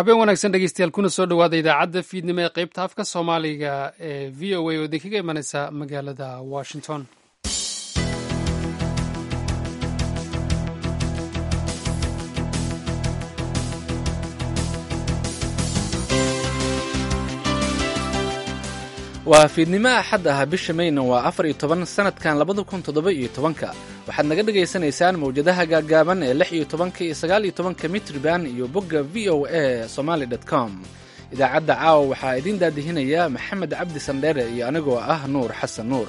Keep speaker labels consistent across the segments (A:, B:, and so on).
A: habeen wanaagsan dhegeystayaal kuna soo dhowaada idaacadda fiidnimo ee qeybta afka soomaaliga ee v o a oo idinkaga imaneysa magaalada washington
B: waa fiidnimo axad ah bisha mayna waa afar iyo toban sanadkan labada kun toddoba iyo tobanka waxaad naga dhagaysanaysaan mawjadaha gaagaaban ee lix iyo tobanka iyo sagaal iyo tobanka mitriban iyo bogga v o a somaly dt com idaacadda caawa waxaa idiin daadihinaya maxamed cabdi sandheere iyo anigoo ah nuur xasan nuur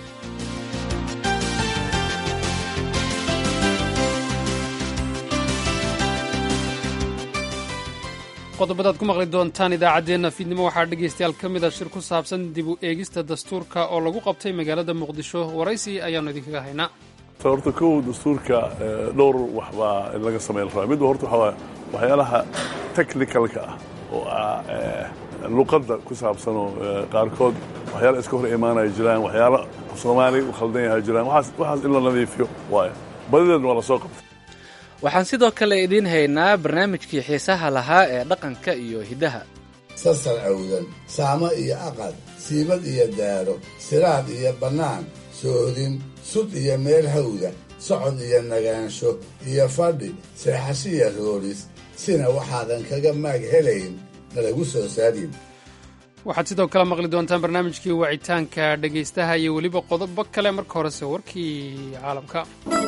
A: qodobadaad ku maqli doontaan idaacaddeenna fiidnimo waxaa dhegaystayaal ka mid a shir ku saabsan dib u eegista dastuurka oo lagu qabtay magaalada muqdisho waraysi ayaannu idinkaga haynaa
C: horta kow dastuurka dhowr wax baa laga samayn rabaa midba horta waxaa waxyaalaha technicalka ah oo ah luqadda ku saabsanoo qaarkood waxyaala iska hor imaanaya jiraan waxyaalo soomaali u khaldan yaha jiraan waxaas in la nadiifiyo waayo badideedna waa la soo qabtay
B: waxaan sidoo kale idiin haynaa barnaamijkii xiisaha lahaa ee dhaqanka iyo hiddaha
D: sasar awdan saamo iyo aqad siibad iyo daaro siraad iyo bannaan soodin sud iyo meel hawda socod iyo nagaansho iyo fadhi seexashiya rooris sina waxaadan kaga maag helayn nalagu soo saarin
A: waxaad sidoo kale maqli doontaan barnaamijkii wacitaanka dhegaystaha iyo weliba qodobo kale marka horese warkii caalamka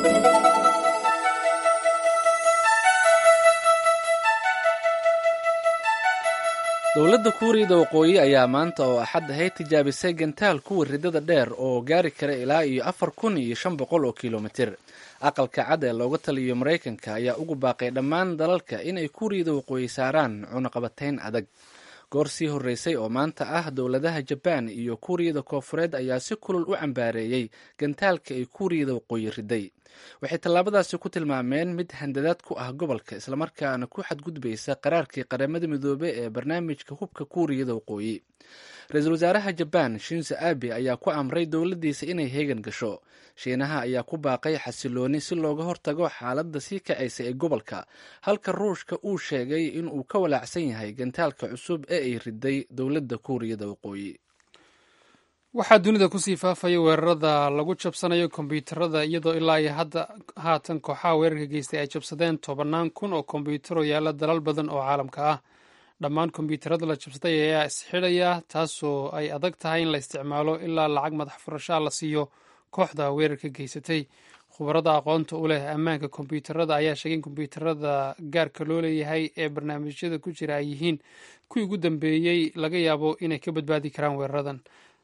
B: dowladda kuuriyada waqooyi ayaa maanta oo axad ahayd tijaabisay gantaal kuwa ridada dheer oo gaari kara ilaa iyo afar kun iyo shan boqol oo kilomitir aqalka cad ee looga taliyo maraykanka ayaa ugu baaqay dhammaan dalalka inay kuuriyada waqooyi saaraan cunaqabatayn adag goor sii horreysay oo maanta ah dowladaha jabaan iyo kuuriyada koofureed ayaa si kulul u cambaareeyey gantaalka ay kuuriyada waqooyi riday waxay tallaabadaasi ku tilmaameen mid handadaad ku ah gobolka islamarkaana ku xadgudbaysa qaraarkii qaramada midoobe ee barnaamijka hubka kuuriyada waqooyi ra-iisul wasaaraha jabaan shinzo abe ayaa ku amray dowladdiisa inay heegan gasho shiinaha ayaa ku baaqay xasilooni si looga hortago xaaladda sii kacaysa ee gobolka halka ruushka uu sheegay inuu ka walaacsan yahay gantaalka cusub ee ay riday dowladda kuuriyada waqooyi
A: waxaa dunida kusii faafaya weerarada lagu jabsanayo kombyuutarada iyadoo ilaa iyo hadda haatan kooxaha weerarka geystay ay jabsadeen tobannaan kun oo kombyuutaro yaalla dalal badan oo caalamka ah dhammaan kombyuutarada la jabsaday ayaa isxidhaya taasoo ay adag tahay in la isticmaalo ilaa lacag madax furashaa la siiyo kooxda weerarka geysatay khubarada aqoonta u leh ammaanka kombyuutarada ayaa sheegay in kombyuutarada gaarka loo leeyahay ee barnaamijyada ku jira ay yihiin kuwii ugu dambeeyey laga yaabo inay ka badbaadi karaan weeraradan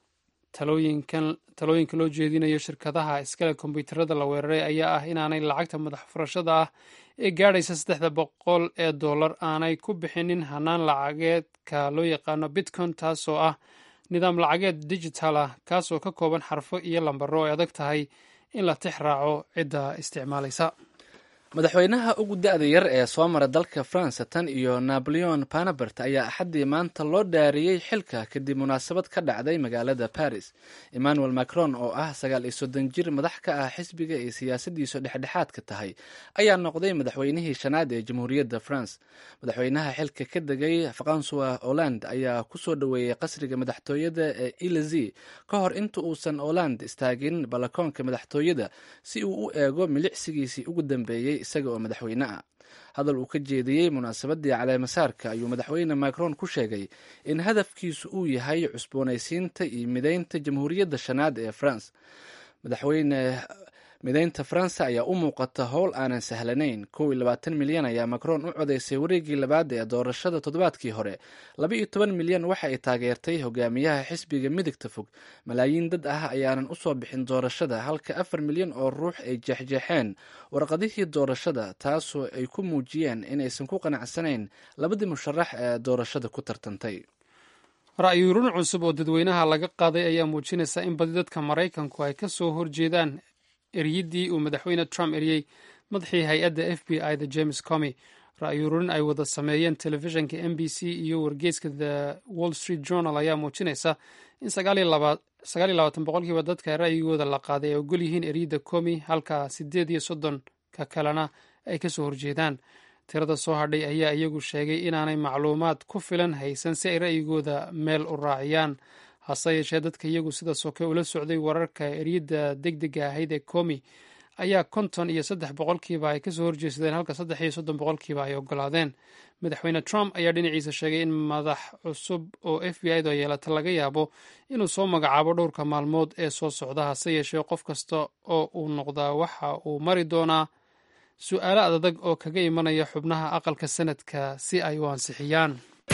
A: talooyinka loo jeedinayo shirkadaha iskale kombyuutarada la weeraray ayaa ah inaanay lacagta madax furashada ah ee gaadhaysa saddexda boqol ee dollar aanay ku bixinin hanaan lacageedka loo yaqaano bitcon taasoo ah nidaam lacageed digital ah kaasoo ka kooban xarfo iyo lambaro ay adag tahay in la tix raaco cidda isticmaalaysa
B: madaxweynaha ugu da-da yar ee soo mara dalka france tan iyo napoleon panabert ayaa axaddii maanta loo dhaariyey xilka kadib munaasabad ka dhacday magaalada paris emmanuel macron oo ah sagaal iyo soddon jir madax ka ah xisbiga ay siyaasadiisu dhexdhexaadka tahay ayaa noqday madaxweynihii shanaad ee jamhuuriyadda france madaxweynaha xilka ka degay francois holland ayaa kusoo dhoweeyey qasriga madaxtooyada ee elysee ka hor inta uusan holland istaagin balakoonka madaxtooyada si uu u eego milicsigiisii ugu dambeeyey isaga oo madaxweyne ah hadal uu ka jeediyey munaasabadii caleemasaarka ayuu madaxweyne macron ku sheegay in hadafkiisu uu yahay cusboonaysiinta iyo mideynta jamhuuriyadda shanaad ee france madaxweyne mideynta faransa ayaa u muuqata howl aanan sahlanayn kow iyo labaatan milyan ayaa macron u codaysay wareegii labaad ee doorashada toddobaadkii hore laba iyo toban milyan waxa ay taageertay hogaamiyaha xisbiga midigta fog malaayiin dad ah ayaanan usoo bixin doorashada halka afar milyan oo ruux ay jeexjeexeen warqadihii doorashada taasoo ay ku muujiyeen inaysan ku qanacsanayn labadii musharax ee doorashada ku tartantay
A: ra'yuurin cusub oo dadweynaha laga qaaday ayaa muujinaysa in badi dadka maraykanku ay ka soo horjeedaan eryiddii uu madaxweyne trump eriyey madaxii hay-adda f b i da james comy ra-yuururin ay wada sameeyeen telefishinka m b c iyo wargeyska the wall street journal ayaa muujinaysa in sagaal iyo labaatan boqolkiiba dadka ra'yigooda la qaaday ay ogol yihiin eryidda comy halka sideed iyo soddonka kalena ay kasoo horjeedaan tirada soo hadhay ayaa iyagu sheegay inaanay macluumaad ku filan haysan si ay ra'yigooda meel u raaciyaan hase yeeshee dadka iyagu sida soke ula socday wararka eryadda deg dega ahayd ee komi ayaa konton iyo saddex boqolkiiba ay kasoo horjeesadeen halka saddex iyo soddon boqolkiiba ay ogolaadeen madaxweyne trump ayaa dhinaciisa sheegay in madax cusub oo f b i da yeelata laga yaabo inuu soo magacaabo dhowrka maalmood ee soo socda hase yeeshee qof kasta oo uu noqdaa waxa uu mari doonaa su-aalo adadag oo kaga imanaya xubnaha aqalka sanadka si ay u ansixiyaan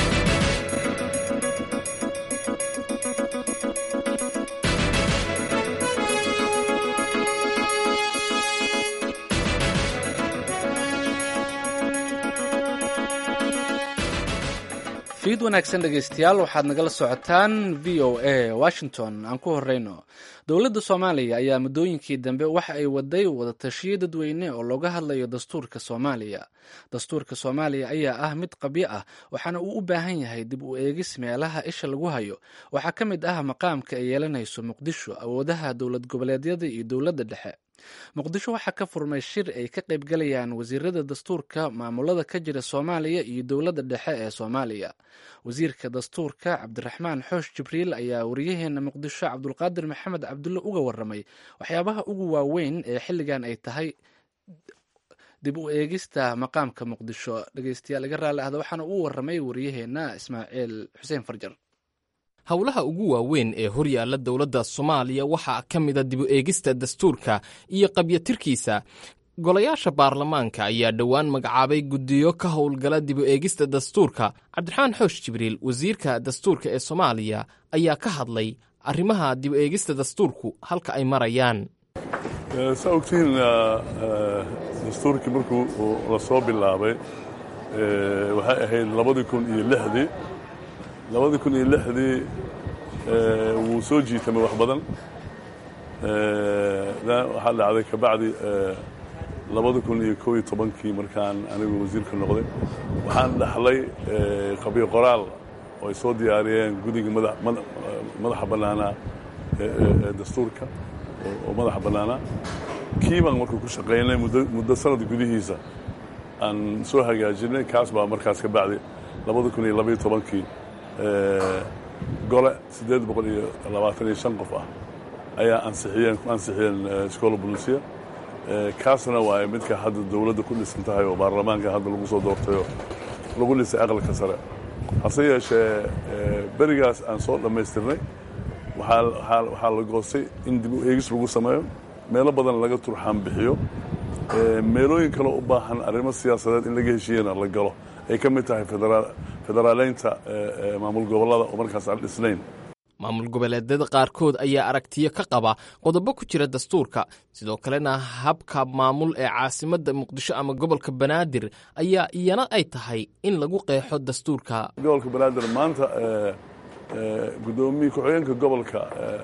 B: fiid wanaagsan dhegaystayaal waxaad nagala socotaan v o a washington aan ku horeyno dowladda soomaaliya ayaa muddooyinkii dambe waxa ay waday wadatashiyo dadweyne oo looga hadlayo dastuurka soomaaliya dastuurka soomaaliya ayaa ah mid qabyo ah waxaana uu u baahan yahay dib u eegis meelaha isha lagu hayo waxaa ka mid ah maqaamka ay yeelanayso muqdisho awoodaha dowlad goboleedyada iyo dowladda dhexe muqdisho waxaa ka furmay shir ay ka qaybgalayaan wasiirada dastuurka maamulada ka jira soomaaliya iyo dowladda dhexe ee soomaaliya wasiirka dastuurka cabdiraxmaan xoosh jibriil ayaa wariyaheena muqdisho cabdulqaadir maxamed cabdulle uga waramay waxyaabaha ugu waaweyn ee xilligan ay tahay dib u eegista maqaamka muqdisho dhegeystayaal iga raalli ahda waxaana uu waramay wariyaheena ismaaciil xuseen farjar
E: howlaha ugu waaweyn ee horyaalla dowladda soomaaliya waxaa ka mida dibu eegista dastuurka iyo qabyatirkiisa golayaasha baarlamaanka ayaa dhowaan magacaabay guddiyo ka howlgala dibu eegista dastuurka cabdiraxmaan xoosh jibriil wasiirka dastuurka ee soomaaliya ayaa ka hadlay arrimaha dibu eegista dastuurku halka ay marayaan
C: saa ogtihiin dastuurkii markuu la soo bilaabay waxay ahayd labadii kun iyo lixdii labadii kun iyo lixdii wuu soo jiitamay wax badan waxaa dhacday kabacdi labada kun iyo kow iyo tobankii markaan anigu wasiirka noqday waxaan dhaxlay qabyo qoraal oo ay soo diyaariyeen guddiga madaxa bannaanaa dastuurka oo madaxa bannaanaa kii baan markuu ku shaqaynay muddo sanad gudihiisa aan soo hagaajinay kaas baa markaas ka bacdi labada kun iyo labaiyo tobankii gole siddeed boqol iyo labaatan iyo shan qof ah ayaa ansixiyeen ku ansixiyeen iskoola bulisiya kaasna waaye midka hadda dowladda ku dhisan tahay oo baarlamaanka hadda lagu soo doortayoo lagu dhisay aqalka sare hase yeeshee berigaas aan soo dhammaystirnay waxaa la goostay in dib u eegis lagu sameeyo meelo badan laga turxaan bixiyo meelooyin kaloo u baahan arrimo siyaasadeed in laga heshiiyana la galo ay ka mid tahay federaaleynta maamul gobollada oo markaas aan dhisnayn
E: maamul goboleedyada qaarkood ayaa aragtiyo ka qaba qodobo ku jira dastuurka sidoo kalena habka maamul ee caasimadda muqdisho ama gobolka banaadir ayaa iyana ay tahay in lagu qeexo dastuurka
C: gobolka banaadir maanta guddoomiye ku-xigeenka gobolka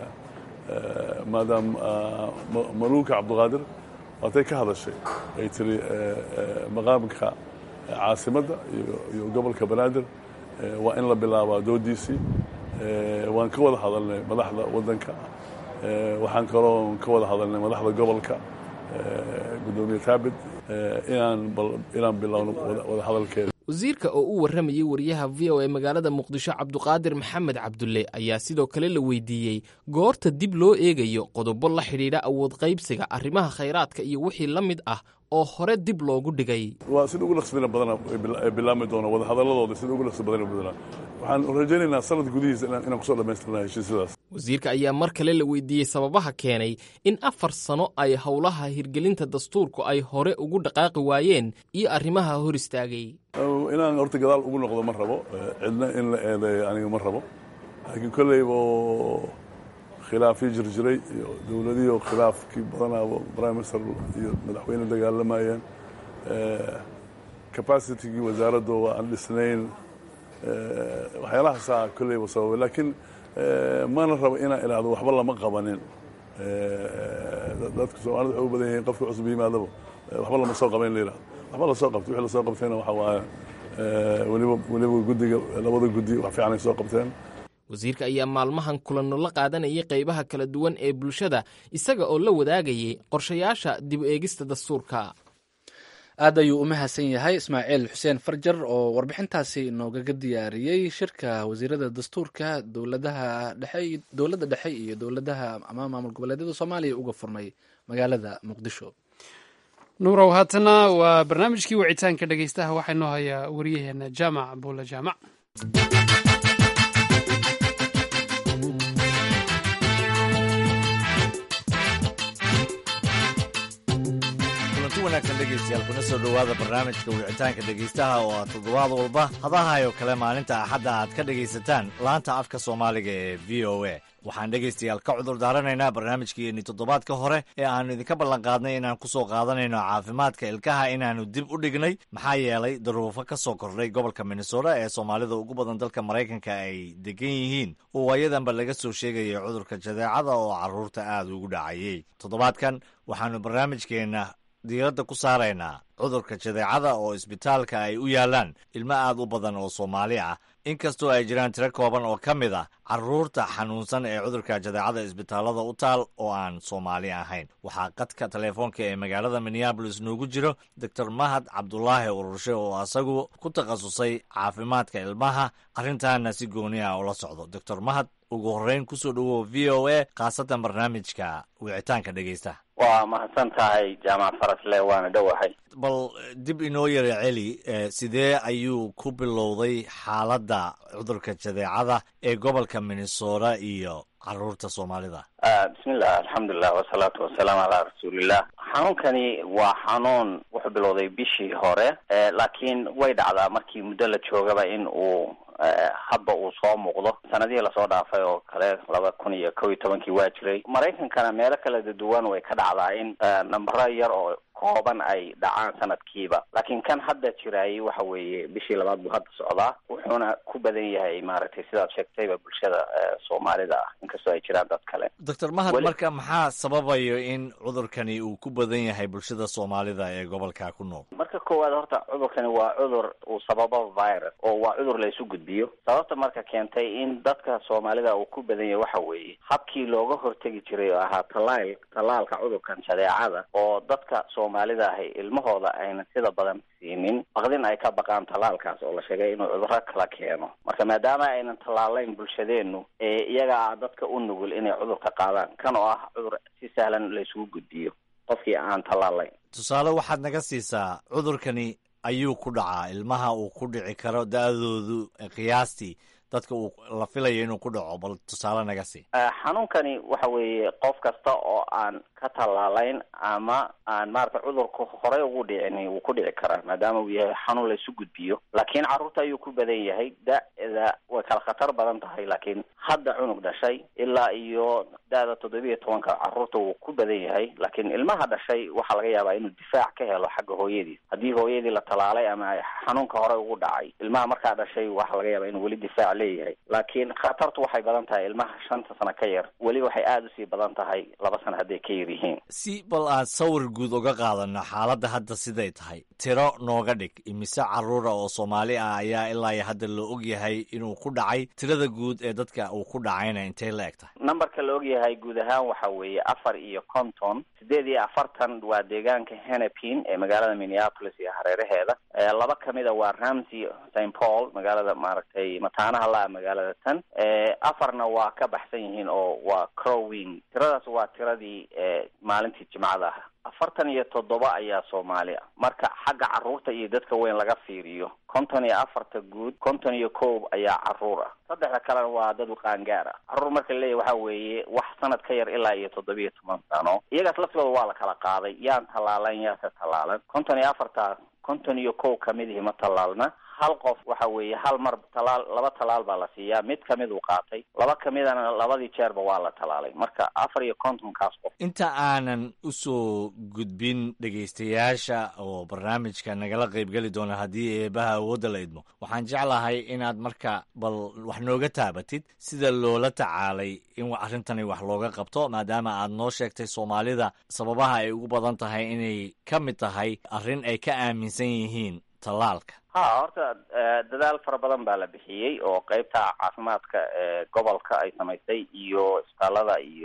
C: maadaam maluuka cabdiqaadir waatay ka hadashay ay tiri maqaamka caasimadda iyo gobolka banaadir waa in la bilaabaa doodiisii waan ka wada hadalnay madaxda waddanka waxaan kaloo ka wada hadalnay madaxda gobolka guddoomiye taabit inaan bilowno wada hadalkeeda
E: wasiirka oo u warramayay wariyaha v o e magaalada muqdisho cabduqaadir maxamed cabdulle ayaa sidoo kale la weydiiyey goorta dib loo eegayo qodobo la xidhiidha awood qaybsiga arrimaha khayraadka iyo wixii la mid ah oo hore dib loogu dhigay
C: waa sida ugu dhaqsbina badana ay bilaabmi doona wada hadalladooda sida ugu dhaqsi badan badana waxaan rajaynaynaa sanad gudihiisa inaan kusoo dhammaystirna heshiisyadaas
E: wasiirka ayaa mar kale la weydiiyey sababaha keenay in afar sano ay howlaha hirgelinta dastuurku ay hore ugu dhaqaaqi waayeen iyo arrimaha hor istaagay
C: inaan horta gadaal ugu noqdo ma rabo cidna in la eedeeyo aniga ma rabo laakiin kolleyba khilaafii jirjiray iyo dowladihiio khilaafkii badanaaba prime minister iyo madaxweyne dagaalamayeen capacitigii wasaaradda waa aan dhisnayn waxyaalahaasaa kolleyba sababay laakiin mana rabo inaan idhaahdo waxba lama qabanin dadka soomaalida waxay u badan yihiin qofka cusub yimaadaba waxba lama soo qabayn la yidhahdo waxba lasoo qabtay wixii lasoo qabtayna waxa waaye weliba weliba guddiga labada guddi wax fiican ay soo qabteen
E: wasiirka ayaa maalmahan kulanno la qaadanayay qaybaha kala duwan ee bulshada isaga oo la wadaagayay qorshayaasha dib u eegista dastuurka
B: aad ayuu u mahadsan yahay ismaaciil xuseen farjar oo warbixintaasi noogaga diyaariyey shirka wasiirada dastuurka dowladaha dhexe dowladda dhexe iyo dowladaha ama maamul goboleedyada soomaaliya uga furmay magaalada muqdisho
A: nuurow haatana waa barnaamijkii wicitaanka dhegeystaha waxaa inoo hayaa wariyaheena jaamac buule jaamac
F: kulanti wanaagsan dhegaystayaal kuna soo dhowaada barnaamijka wicitaanka dhegaystaha oo aad toddobaad walba hadahayo kale maalinta axadda aad ka dhegaysataan laanta afka soomaaliga ee v o a waxaan dhegaystayaal ka cudur daaranaynaa barnaamijkeenni toddobaadka hore ee aannu idinka ballanqaadnay inaan ku soo qaadanayno caafimaadka ilkaha inaannu dib u dhignay maxaa yeelay daruufo ka soo kordhay gobolka minnesota ee soomaalida ugu badan dalka maraykanka ay degan yihiin oo waayadanba laga soo sheegayay cudurka jadeecada oo carruurta aad ugu dhacayey toddobaadkan waxaannu barnaamijkeenna diiradda ku saaraynaa cudurka jadeecada oo isbitaalka ay u yaalaan ilmo aad u badan oo soomaali ah inkastoo ay jiraan tiro kooban oo ka mid ah carruurta xanuunsan ee cudurka jadeecada isbitaallada u taal oo aan soomaali ahayn waxaa qadka teleefoonka ee magaalada minneabolis noogu jiro doctor mahad cabdulaahi ururshe oo asagu ku takhasusay caafimaadka ilmaha arrintaana si gooni ah ula socdo doctor mahad ugu horreyn kusoo dhowow v o a khaasatan barnaamijka wicitaanka dhegaysta
G: waa mahadsan tahay jaamac farasle waana dhowahay
F: bal dib inoo yara celi sidee ayuu ku bilowday xaaladda cudurka jadeecada ee gobolka minnesota iyo caruurta soomaalida
G: bismillah alxamdulilah wasalaatu wasalaamu calaa rasuulillah xanuunkani waa xanuun wuxuu bilowday bishii hore laakiin way dhacdaa markii muddo la joogaba in uu hadba uu soo muuqdo sanadihii lasoo dhaafay oo kale laba kun iyo kow iyo tobankii waa jiray maraykankana meelo kala duwan way ka dhacdaa in nambaro yar oo kooban ay dhacaan sanadkiiba laakiin kan hadda jiraayay waxa weeye bishii labaad buu hadda socdaa wuxuuna ku badan yahay maaragtay sidaad sheegtayba bulshada soomaalida ah inkastoo ay jiraan dad kale
F: doctor mahad marka maxaa sababayo in cudurkani uu ku badan yahay bulshada soomaalida ee gobolka ku nool
G: marka koowaad horta cudurkani waa cudur uu sababo virus oo waa cudur la isu gudbiyo sababta marka keentay in dadka soomaalida uu ku badan yahay waxa weeye habkii looga hortegi jiray oo ahaa talaal tallaalka cudurkan jadeecada oo dadka soomaalida ahi ilmahooda aynan sida badan siinin baqdin ay ka baqaan tallaalkaas oo la sheegay inuu cudurro kala keeno marka maadaama aynan tallaalayn bulshadeennu ee iyagaa dadka u nugul inay cudurka qaadaan kan oo ah cudur si sahlan la isugu gudbiyo qofkii aan tallaalayn
F: tusaale waxaad naga siisaa cudurkani ayuu ku dhacaa ilmaha uu ku dhici karo da-doodu qiyaastii dadka uu la filayo inuu ku dhaco bal tusaale naga sii
G: xanuunkani waxa weeye qof kasta oo aan ka tallaalayn ama aan maarata cudurku horey ugu dhicin wuu ku dhici karaa maadaama uu yahay xanuun la isu gudbiyo laakiin carruurta ayuu ku badan yahay da-da way kala khatar badan tahay laakiin hadda cunug dhashay ilaa iyo da-da toddobiiyo tobanka carruurta wuu ku badan yahay laakiin ilmaha dhashay waxaa laga yaabaa inuu difaac ka helo xagga hooyadii haddii hooyadii la tallaalay ama xanuunka horey ugu dhacay ilmaha markaa dhashay waxaa laga yaabaa inuu weli difaac leeyahay laakiin khatartu waxay badan tahay ilmaha shanta sano ka yar weli waxay aada usii badan tahay laba sano hadday ka yar yihiin
F: si bal aan sawir guud uga qaadano xaaladda hadda siday tahay tiro nooga dhig imise carruura oo soomaali ah ayaa ilaa iyo hadda la og yahay inuu ku dhacay tirada guud ee dadka uu ku dhacayna intay la eg tahay
G: numberka la og yahay guud ahaan waxa weeye afar iyo konton sideed iyo afartan waa deegaanka hennepin ee magaalada minneapolis iyo hareeraheeda laba kamida waa ramsey st paul magaalada maaragtay mataanaha la magaalada tan afarna waa ka baxsan yihiin oo waa crowing tiradaas waa tiradii maalintii jimcada ah afartan iyo toddoba ayaa soomaali ah marka xagga carruurta iyo dadka weyn laga fiiriyo konton iyo afarta guud konton iyo koob ayaa carruur ah saddexda kalena waa dad qaangaar ah carruur marka la leeyahy waxa weeye wax sanad ka yar ilaa iyo toddobiyo toban sano iyagaas laftigooda waa la kala qaaday yaan tallaalan yaase tallaalan konton iyo afarta konton iyo kow kamidihii ma tallaalna hal qof waxa weeye hal mar talaal laba talaal baa la siiyaa mid kamid uu qaatay laba kamidana labadii jeerba waa la talaalay marka afar iyo kontonkaas qof
F: inta aanan usoo gudbin dhegaystayaasha oo barnaamijka nagala qaybgeli doona haddii eebaha awoodda la idmo waxaan jeclahay inaad marka bal wax nooga taabatid sida loola tacaalay in arrintani wax looga qabto maadaama aad noo sheegtay soomaalida sababaha ay ugu badan tahay inay ka mid tahay arrin ay ka aaminsan yihiin tallaalka
G: ha horta dadaal fara badan baa la bixiyey oo qeybta caafimaadka ee gobolka ay samaysay iyo isbitaalada iyo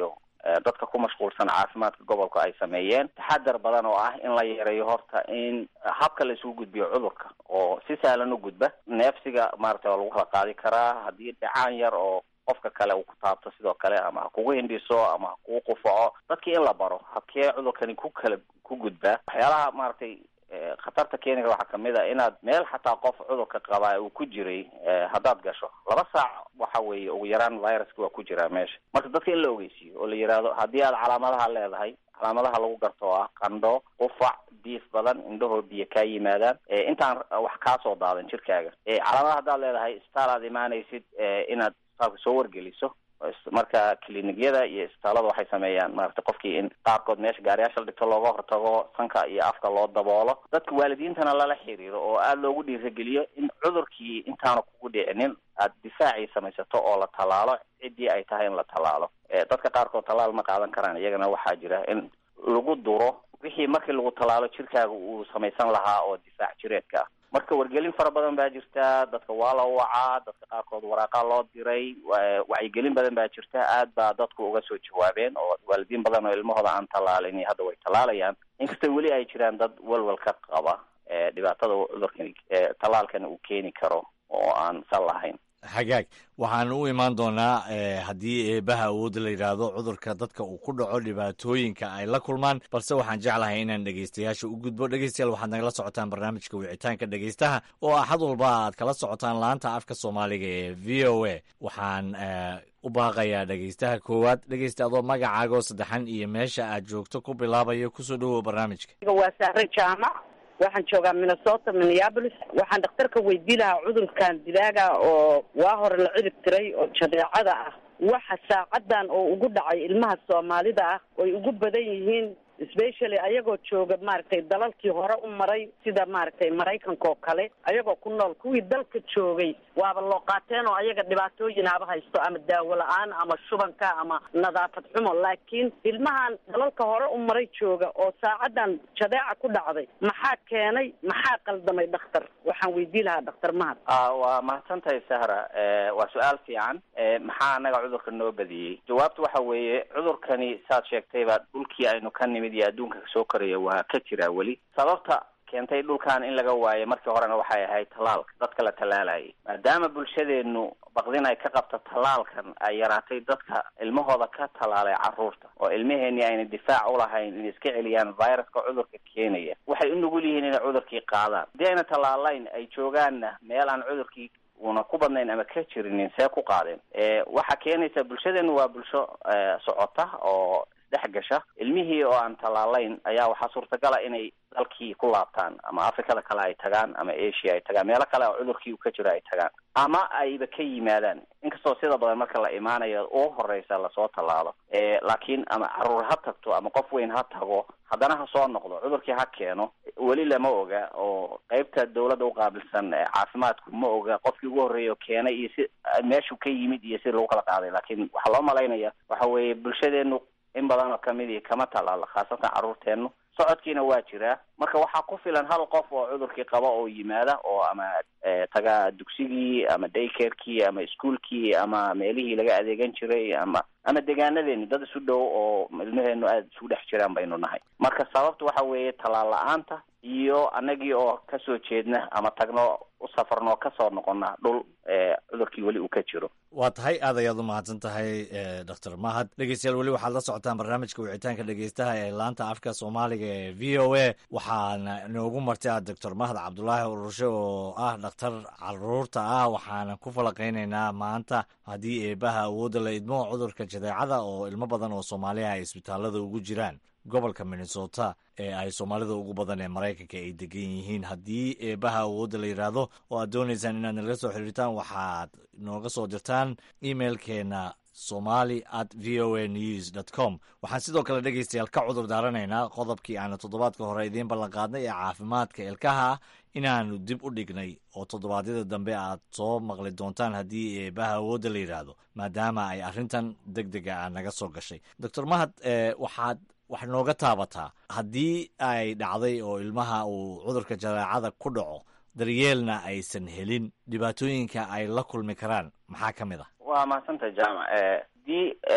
G: dadka ku mashquulsan caafimaadka gobolka ay sameeyeen taxadar badan oo ah in la yareeyo horta in habka la isugu gudbiyo cudurka oo si sahlan u gudba neefsiga maaragtay waa lagu kala qaadi karaa haddii dhacaan yar oo qofka kale uu ku taabto sidoo kale ama ha kugu hindhiso ama ha kugu qufaco dadkii in la baro habkee cudurkani ku kala ku gudbaa waxyaalaha maaragtay khatarta keeni kara waxaa kamid a inaad meel xataa qof cudurka qabaa uu ku jiray haddaad gasho laba saac waxa weeye ugu yaraan viruska waa ku jiraa meesha marka dadka in la ogeysiiyo oo la yidhaahdo haddii aad calaamadaha leedahay calaamadaha lagu garto oo ah qandho qufac diif badan indhahoo biyo kaa yimaadaan intaan wax kaasoo daadan jirkaaga calaamadaha haddaad leedahay isbitaal aad imaanaysid inaad isbitaalka soo wargeliso marka clinigyada iyo isbitaalada waxay sameeyaan maaragtay qofkii in qaarkood meesha gaariyaasha la dhigto looga hortago sanka iyo afka loo daboolo dadka waalidiintana lala xiriiro oo aada loogu dhiirageliyo in cudurkii intaanu kugu dhicinin aada difaacii samaysato oo la tallaalo ciddii ay tahay in la tallaalo dadka qaarkood tallaal ma qaadan karaan iyagana waxaa jira in lagu duro wixii markii lagu tallaalo jirkaaga uu samaysan lahaa oo difaac jireedka ah marka wargelin fara badan baa jirta dadka waa la wacaa dadka qaarkood waraaqaa loo diray wacyigelin badan baa jirta aad baa dadku uga soo jawaabeen oo waalidiin badan oo ilmahooda aan tallaalin hadda way tallaalayaan inkastoo weli ay jiraan dad walwal ka qaba dhibaatada cudurkani tallaalkani uu keeni karo oo aan sal lahayn
F: xagaag waxaan u imaan doonaa haddii eebaha awoodda la yidhaahdo cudurka dadka uu ku dhaco dhibaatooyinka ay la kulmaan balse waxaan jeclahay inaan dhegeystayaasha u gudbo dhegeystayaal waxaad nagala socotaan barnaamijka wicitaanka dhegeystaha oo axad walba aad kala socotaan laanta afka soomaaliga ee v o a waxaan u baaqayaa dhegeystaha koowaad dhegeysta adoo magacaago saddexan iyo meesha aad joogto ku bilaabayo kusoo dhowow barnaamijka
H: waa sahre jaamac waxaan joogaa minnesota minneapolis waxaan dhakhtarka weydii lahaa cudurkan dilaaga oo waa hore la cirib tiray oo jadeecada ah waxa saacadan oo ugu dhacay ilmaha soomaalida ah oy ugu badan yihiin specially ayagoo jooga maaragtay dalalkii hore u maray sida maaragtay maraykanka oo kale ayagoo ku nool kuwii dalka joogay waaba loo qaateen oo ayaga dhibaatooyin haba haysto ama daawo la-aan ama shubanka ama nadaafad xumo laakiin ilmahan dalalka hore u maray jooga oo saacadan jadeeca ku dhacday maxaa keenay maxaa qaldamay dhakhtar waxaan weydii lahaa dhakhtar mahad
G: waa mahadsantahay sahra waa su-aal fiican maxaa anaga cudurka noo badiyey jawaabtu waxa weeye cudurkani saad sheegtayba dhulkii aynu ka nimid iyo adduunka soo koraya waa ka jiraa weli sababta keentay dhulkan in laga waayo markii horena waxay ahayd tallaalka dadka la tallaalayay maadaama bulshadeenu baqdin ay ka qabta tallaalkan ay yaraatay dadka ilmahooda ka tallaalay carruurta oo ilmaheenii ayna difaac ulahayn inay iska celiyaan viruska cudurka keenaya waxay u nugul yihiin inay cudurkii qaadaan haddii ayna tallaalayn ay joogaanna meel aan cudurkii una ku badnayn ama ka jirinin see ku qaadeen waxaa keenaysa bulshadeenu waa bulsho socota oo dhex gasha ilmihii oo aan tallaalayn ayaa waxaa suurtagala inay dalkii ku laabtaan ama afrikada kale ay tagaan ama asia ay tagaan meelo kale oo cudurkii ka jiro ay tagaan ama ayba ka yimaadaan inkastoo sida badan marka la imaanayo u horeysa lasoo tallaalo laakiin ama caruur ha tagto ama qof weyn ha tago haddana ha soo noqdo cudurkii ha keeno weli lama oga oo qeybta dawladda uqaabilsan caafimaadku ma oga qofkii ugu horreeya oo keenay iyo si meeshuu ka yimid iyo sida lagu kala qaaday laakiin waxaa loo malaynaya waxa weeye bulshadeenu in badan oo kamidii kama tallaalo khaasatan carruurteenu socodkiina waa jiraa marka waxaa ku filan hal qof oo cudurkii qaba oo yimaada oo ama taga dugsigii ama daycarekii ama ischoolkii ama meelihii laga adeegan jiray ama ama degaanadeeni dad isu dhow oo ilmaheenu aada isugu dhex jiraan baynu nahay marka sababta waxa weeye tallaal la-aanta iyo anagii oo kasoo jeedna ama tagno u safarno kasoo noqona dhul cudurkii weli uu ka jiro
F: waa tahay aad ayaad u mahadsan tahay doctor mahad dhegeystayaal weli waxaad la socotaan barnaamijka wicitaanka dhegeystaha ee laanta afka soomaaliga ee v o a waxaana inoogu martay ah doctor mahad cabdulaahi ururshe oo ah dhakhtar caruurta ah waxaana ku falaqeyneynaa maanta haddii eebaha awoodda la idmo cudurka jadeecada oo ilmo badan oo soomaaliha ay isbitaalada ugu jiraan gobolka minnesota ee ay soomaalida ugu badan ee maraykanka ay degan yihiin haddii eebaha awoodda la yidhaahdo oo aad doonaysaan inaad nalaga soo xiriirtaan waxaad nooga soo dirtaan emailkeena somali at v o a news dot com waxaan sidoo kale dhegeystayaal ka cudur daaranaynaa qodobkii aanu toddobaadka hore idiin ballanqaadnay ee caafimaadka ilkaha ah inaanu dib u dhignay oo toddobaadyada dambe aad soo maqli doontaan haddii eebaha awoodda la yidhaahdo maadaama ay arrintan deg dega ah naga soo gashay doctor mahad waxaad wax nooga taabataa haddii ay dhacday oo ilmaha uu cudurka jadeecada ku dhaco daryeelna aysan helin dhibaatooyinka ay la kulmi karaan maxaa ka mid ah
G: waa mahadsantahay jaamac haddii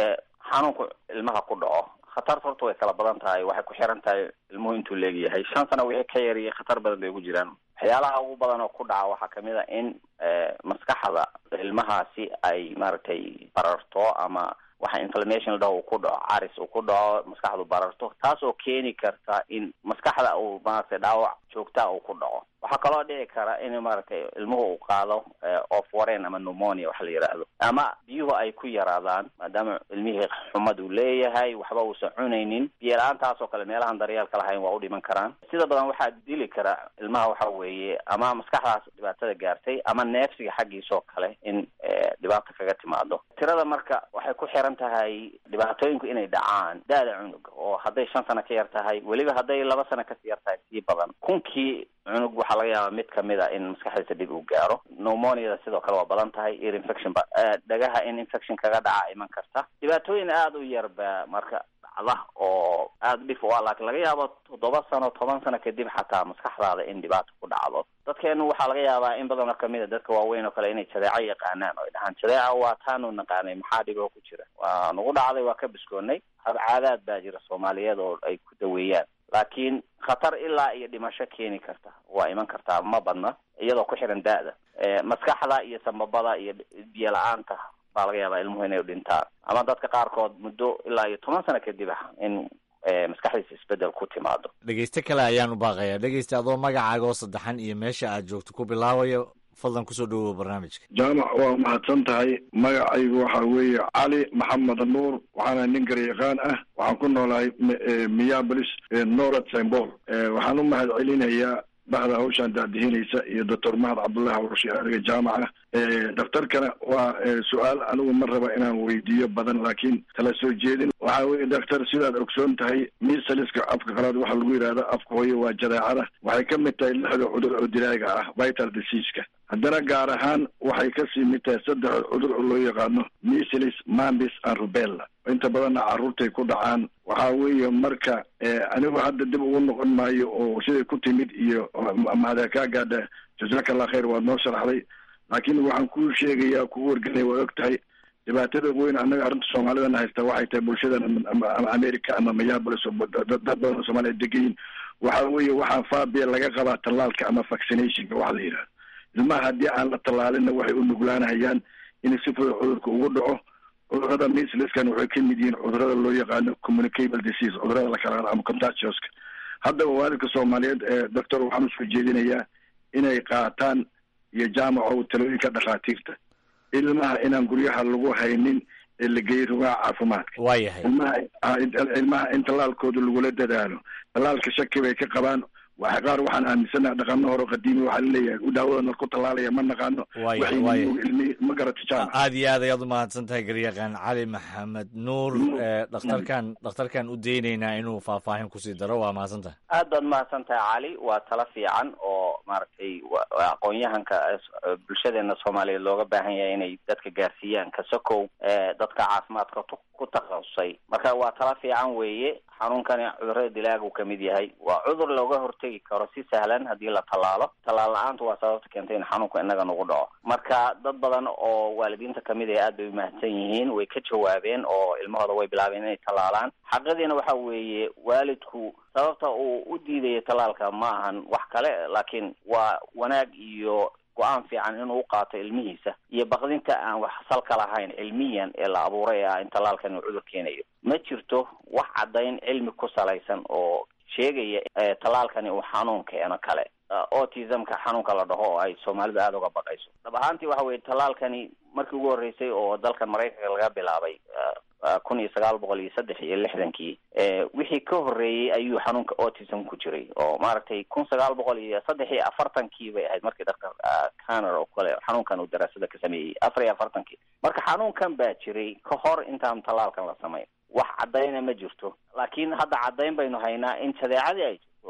G: xanuunku ilmaha ku dhaco khatarta horta way kala badan tahay waxay ku xiran tahay ilmuhu intuu leegyahay shan sano wixii ka yariyay khatar badan bay ugu jiraan waxyaalaha ugu badan oo ku dhaca waxaa kamid a in maskaxda ilmahaasi ay maaragtay bararto ama waxa inflammation la dhaho uu ku dhaco caris uu ku dhaco maskaxdu bararto taas oo keeni karta in maskaxda uu maaragtay dhaawac joogtaa uu ku dhaco waxaa kaloo dhici kara in maaragtay ilmuhu uu qaado of wareen ama pneumonia waxa la yidhaahdo ama biyuhu ay ku yaraadaan maadaama ilmihii xumad uu leeyahay waxba uusan cunaynin biyo la-aantaas oo kale meelahan daryeelka lahayn waa u dhiman karaan sida badan waxaa dili kara ilmaha waxa weeye ama maskaxdaas dhibaatada gaartay ama neefsiga xaggiisoo kale in dhibaato kaga timaado tirada marka waxay ku xiran tahay dhibaatooyinku inay dhacaan da-da cunuga oo hadday shan sano ka yar tahay weliba hadday laba sano kasii yar tahay sii badan kunkii cunug waxaa laga yaabaa mid kamid a in maskaxdiisa dhib uu gaaro pneumoniada sidoo kale waa badan tahay ear infection ba dhagaha in infection kaga dhaca iman karta dhibaatooyin aada u yar ba marka dhacda oo aada dhif u ah laakiin laga yaabo toddoba sano toban sano kadib xataa maskaxdaada in dhibaato ku dhacdo dadkeenu waxaa laga yaabaa in badanoo kamid a dadka waaweyn oo kale inay jadeeco yaqaanaan oo ay dhahaan jadeeca waa taanu naqaanay maxaa dhiboo ku jira waa nagu dhacday waa ka biskoonnay habcaadaad baa jira soomaaliyeed oo ay ku daweeyaan laakiin khatar ilaa iyo dhimasho keeni karta waa iman kartaa ma badna iyadoo ku xiran da-da maskaxda iyo sambabada iyo biyo la-aanta baa laga yaabaa ilmuhu inay dhintaan ama dadka qaarkood muddo ilaa iyo toban sano kadib ah in maskaxdiisa isbedel ku timaado
F: dhegeyste kale ayaan u baaqayaa dhegeysta adoo magacaaga oo saddexan iyo meesha aad joogto ku bilaabayo fadlan kusoo dhawow barnaamijka
I: jaamac waa mahadsan tahay magacaygu waxa weeye cali maxamed nuur waxaana nin garyaqaan ah waxaan ku noolahay miyabolis norad symbol waxaan u mahad celinayaa bahda hawshaan daadihinaysa iyo doctor mahad cabdullahi warshe adiga jaamaca daktarkana waa su-aal anigu ma raba inaan weydiiyo badan laakiin tala soo jeedin waxa weye daktar sidaad ogsoon tahay misaliska afka qalaad waxaa lagu yidhahda afka hooye waa jadeecada waxay ka mid tahay lixda cudur oo dilaaga ah vital diseaska haddana gaar ahaan waxay kasii mid tahay saddex cudur oo loo yaqaano missilis mambis and rubella inta badanna carruurtay ku dhacaan waxa weeye marka anigu hadda dib ugu noqon maayo oo siday ku timid iyo mahada kaa gaadha jasaka allah khayr waad noo sharaxday laakiin waxaan kuu sheegayaa kugu wargelaya waa og tahay dhibaatada weyn annaga arrinta soomaalidana haysta waxay tahay bulshadan ama america ama mayabolis oo dad badan oo soomaliya degayin waxa weeye waxaa faabiya laga qabaa tallaalka ama vaccinationka waxa la yidhahdo ilmaha haddii aan la tallaalinna waxay u nuglaanahayaan in si fudud cudurka ugu dhaco cudurada misliskan waxay ka mid yihiin cudurada loo yaqaano communicable disease cudurada la kala ama contagioska haddaba waalidka soomaaliyeed ee doctor waxaan usoo jeedinayaa inay qaataan iyo jaamaco talooyinka dhakhaatiirta ilmaha inaan guryaha lagu haynin ee la geeyey rugaha caafimaadka
F: waayahay
I: ilmaha ilmaha in tallaalkooda lagula dadaalo tallaalka shaki bay ka qabaan waxa qaar waxaan aaminsanaha dhaqano hore qadiimi waxaa laleeyahay daawadan ku tallaalaya ma naqaano
F: Waaya, waaya.
I: ilmi ma garata jaamac
F: aad iyo aad ayaad u mahadsan tahay garyaqaan cali maxamed nuur ee dhakhtarkan dhakhtarkan u daynaynaa inuu faahfaahin kusii daro waa mahadsan tahay
G: aad baad mahadsan tahay cali waa talo fiican oo maaragtay wa- waa aqoon-yahanka eh, bulshadeena soomaaliyeed looga baahan yahay inay dadka gaarsiiyaan kasokow eh, dadka caafimaadka tu- ku takhasusay marka waa talo fiican weeye xanuunkani cudurrada dilaagu ka mid yahay waa cudur looga hortegi karo si sahlan haddii la tallaalo tallaal la-aantu waa sababta keentay in xanuunku inaga nagu dhaco marka dad badan oo waalidiinta kamid ah aad bay umahadsan yihiin way ka jawaabeen oo ilmahooda way bilaabeen inay tallaalaan xaqadiina waxa weeye waalidku sababta uu u diidaya tallaalka ma ahan wax kale laakiin waa wanaag iyo go-aan fiican inuu u qaato ilmihiisa iyo baqdinta aan wax salka lahayn cilmiyan ee la abuuray ah in tallaalkan uu cudur keenayo ma jirto wax caddayn cilmi ku salaysan oo sheegaya eh, tallaalkani uu xanuun keeno kale Uh, autismka xanuunka la dhaho oo ay soomaalidu aada uga baqayso dhab ahaantii waxa weye tallaalkani markii ugu horreysay oo dalkan maraykanka laga bilaabay uh, uh, kun iyo sagaal boqol iyo saddex iyo lixdankii eh, wixii ka horreeyey ayuu xanuunka autism ku jiray oo maaragtay kun sagaal boqol iyo saddex iyo afartankii bay ahayd markii daktar caner oo kale xanuunkan uu daraasada ka sameeyey afar iyo afartankii marka xanuunkan baa jiray ka hor intaan tallaalkan la samayn wax caddayna ma jirto laakiin hadda caddayn baynu haynaa in jadeecadii ay jirto oo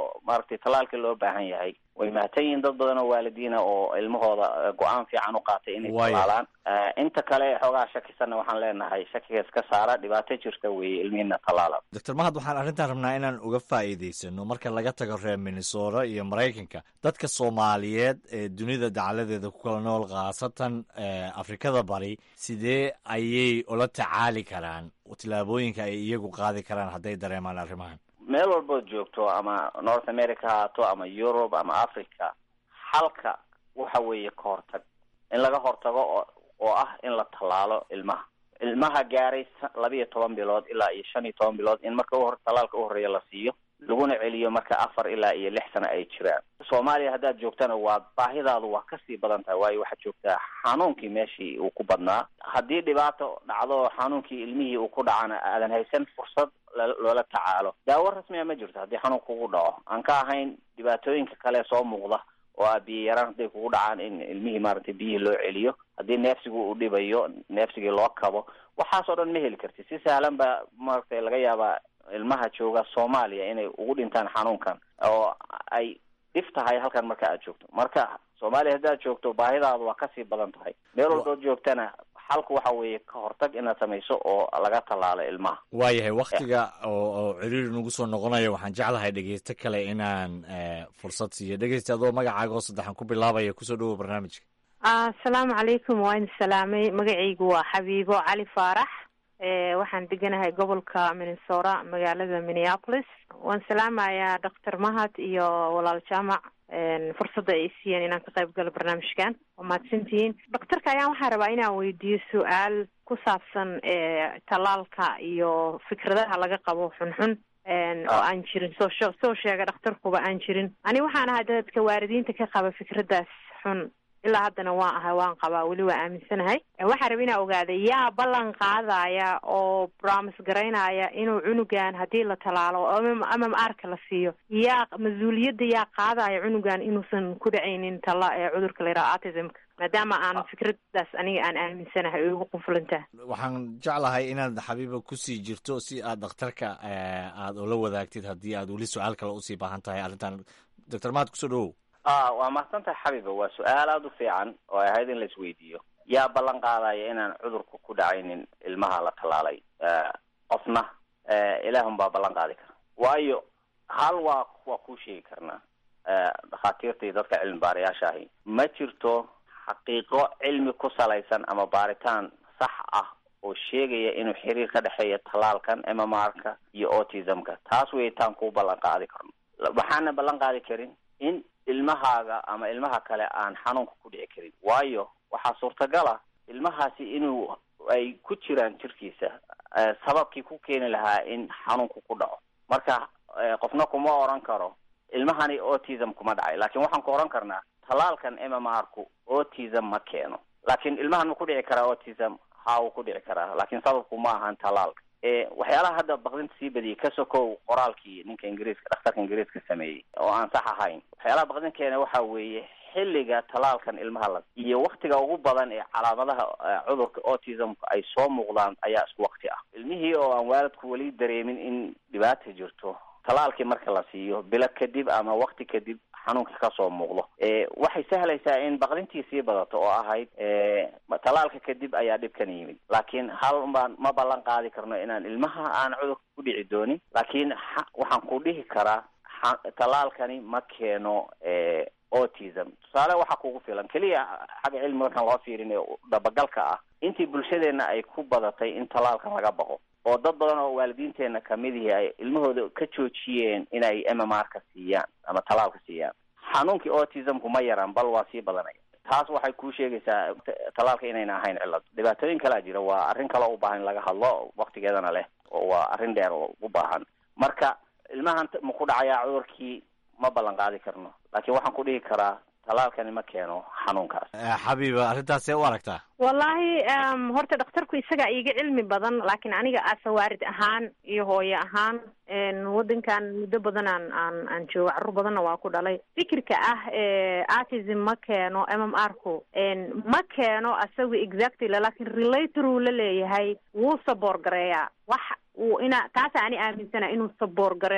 G: oo maaragtay tallaalka loo baahan yahay way mahadsan yihiin dad badan oo waalidiina oo ilmahooda go-aan fiican u qaatay inay tallaalaan inta kale xoogaa shakisanna waxaan leenahay shakiga iska saara dhibaato jirta weeye ilmihiina tallaala
F: doctor mahad waxaan arrintan rabnaa inaan uga faa'iidaysano marka laga tago reer minnesota iyo maraykanka dadka soomaaliyeed ee dunida dacaladeeda ku kala nool khaasatan afrikada bari sidee ayay ula tacaali karaan tillaabooyinka ay iyagu qaadi karaan hadday dareemaan arrimahan
G: meel walbood joogto ama north america haato ama europe ama africa xalka waxa weeye ka hortag in laga hortago oo oo ah in la tallaalo ilmaha ilmaha gaaray labiiyo toban bilood ilaa iyo shan iyo toban bilood in marka uhor tallaalka u horreeya la siiyo laguna celiyo marka afar ilaa iyo lix sano ay jiraan soomaaliya haddaad joogtana waa baahidaadu waa kasii badan tahay waayo waxaad joogtaa xanuunkii meeshii uu ku badnaa haddii dhibaato dhacdo xanuunkii ilmihii uu ku dhacana aadan haysan fursad loola tacaalo daawo rasmiya ma jirto haddii xanuun kugu dhaco aan ka ahayn dhibaatooyinka kale soo muuqda oo ah biyo yaraan hadday kugu dhacaan in ilmihii maaragtay biyihii loo celiyo haddii neefsigu uu dhibayo neefsigii loo kabo waxaas oo dhan ma heli karti si sahlan ba maaragtay laga yaabaa ilmaha jooga soomaaliya inay ugu dhintaan xanuunkan oo ay dhif tahay halkan marka aad joogto marka soomaaliya haddaad joogto baahidaadu waa kasii badan tahay meel walbood joogtana xalku waxa weeye ka hortag inaad samayso oo laga tallaalo ilmaha
F: waayahay waktiga oo oo ciriiri nagu soo noqonayo waxaan jeclahay dhegeysto kale inaan fursad siiyo dhegeysta adoo magacaaga oo saddexan ku bilaabaya kusoo dhawow barnaamijka
J: asalaamu calaykum waa idin salaamay magacaygu waa xabiibo cali faarax waxaan deganahay gobolka minnesota magaalada minneapolis waan salaamayaa doctor mahad iyo walaal jaamac fursadda ay siiyeen inaan ka qayb galo barnaamijkan waa mahadsantihiin doctorka ayaan waxaan rabaa inaan weydiiyo su-aal ku saabsan tallaalka iyo fikradaha laga qabo xunxun oo aan jirin soo soo sheega dhakhtarkuba aan jirin ani waxaan ahay dadka waalidiinta ka qaba fikraddaas xun ilaa haddana waan ahay waan qabaa weli waa aaminsanahay waxaan raba inaa ogaada yaa ballan qaadaya oo bromis garaynaya inuu cunugan haddii la talaalo ama arka la siiyo yaa mas-uuliyadda yaa qaadaya cunugan inuusan ku dhacaynin tala ee cudurka la yidhaha autismka maadaama aan fikraddaas aniga aan aaminsanahay oy ugu qunfulantaha
F: waxaan jeclahay inaad xabiiba kusii jirto si aad dhakhtarka aada ula wadaagtid haddii aad weli su-aal kale usii baahan tahay arrintan doctor mahad kusoo dhawow
G: a waa mahadsantahay xabiiba waa su-aal aada u fiican oo ay ahayd in la isweydiiyo yaa ballan qaadaya inaan cudurku ku dhacaynin ilmaha la tallaalay qofna ilaahun baa ballan qaadi kara waayo hal waa waa kuu sheegi karnaa dhakhaatiirta iyo dadka cilmi baarayaasha ahi ma jirto xaqiiqo cilmi ku salaysan ama baaritaan sax ah oo sheegaya inuu xiriir ka dhexeeya tallaalkan mmr-ka iyo autismka taas wey taan kuu ballan qaadi karno waxaana ballan qaadi karin in ilmahaaga ama ilmaha kale aan xanuunka ku dhici karin waayo waxaa suurtagal ah ilmahaasi inuu ay ku jiraan jirkiisa sababkii ku keeni lahaa in xanuunku ku dhaco marka qofna kuma oran karo ilmahani autism kuma dhacay laakiin waxaan ku oran karnaa tallaalkan mmr-ku autism ma keeno laakiin ilmahan ma ku dhici karaa autism ha uu ku dhici karaa laakiin sababku ma ahan tallaalka waxyaalaha hadda bakdinta sii badiyay ka sokow qoraalkii ninka ingiriiska dhakhtarka ingiriiska sameeyey oo aan sax ahayn waxyaalaha bakdin keena waxa weeye xilliga tallaalkan ilmaha la iyo waktiga ugu badan ee calaamadaha cudurka autismka ay soo muuqdaan ayaa isku wakti ah ilmihii oo aan waalidku weli dareemin in dhibaata jirto tallaalkii marka la siiyo bilo kadib ama wakti kadib xanuunka kasoo muuqdo waxay sahlaysaa in baqdintii sii badato oo ahayd tallaalka kadib ayaa dhibkan yimid laakiin hal baan ma ballan qaadi karno inaan ilmaha aan cudurka ku dhici doonin laakiin waxaan ku dhihi karaa tallaalkani ma keeno autism tusaale waxaa kugu filan keliya xagga cilmi markaan loo fiirin ee dabagalka ah intii bulshadeena ay ku badatay in tallaalka laga baqo oo dad badan oo waalidiinteena kamidihii ay ilmahooda ka joojiyeen inay mmr-ka siiyaan ama tallaalka siiyaan xanuunkii autismku ma yaraan bal waa sii badanaya taas waxay kuu sheegaysaa tallaalka inayna ahayn cillad dhibaatooyin kalaa jira waa arrin kale u baahan in laga hadlo waktigeedana leh oo waa arrin dheer oo u baahan marka ilmahan ma ku dhacayaa cudurkii ma ballan qaadi karno laakiin waxaan ku dhihi karaa tallaalkani ma keeno xanuunkaas
F: xabiiba arrintaasee u aragtaa
J: wallahi horta dhakhtarku isagaa iiga cilmi badan laakiin aniga asawaarid ahaan iyo hooye ahaan waddankan muddo badan aan aan aan joogo carruur badanna waa ku dhalay fikirka ah autism ma keeno m m r ku ma keeno asaga exactly laakiin relator uu la leeyahay wuu saboor gareeyaa wax uu ina taasa ani aaminsana inuu saboor gareeyo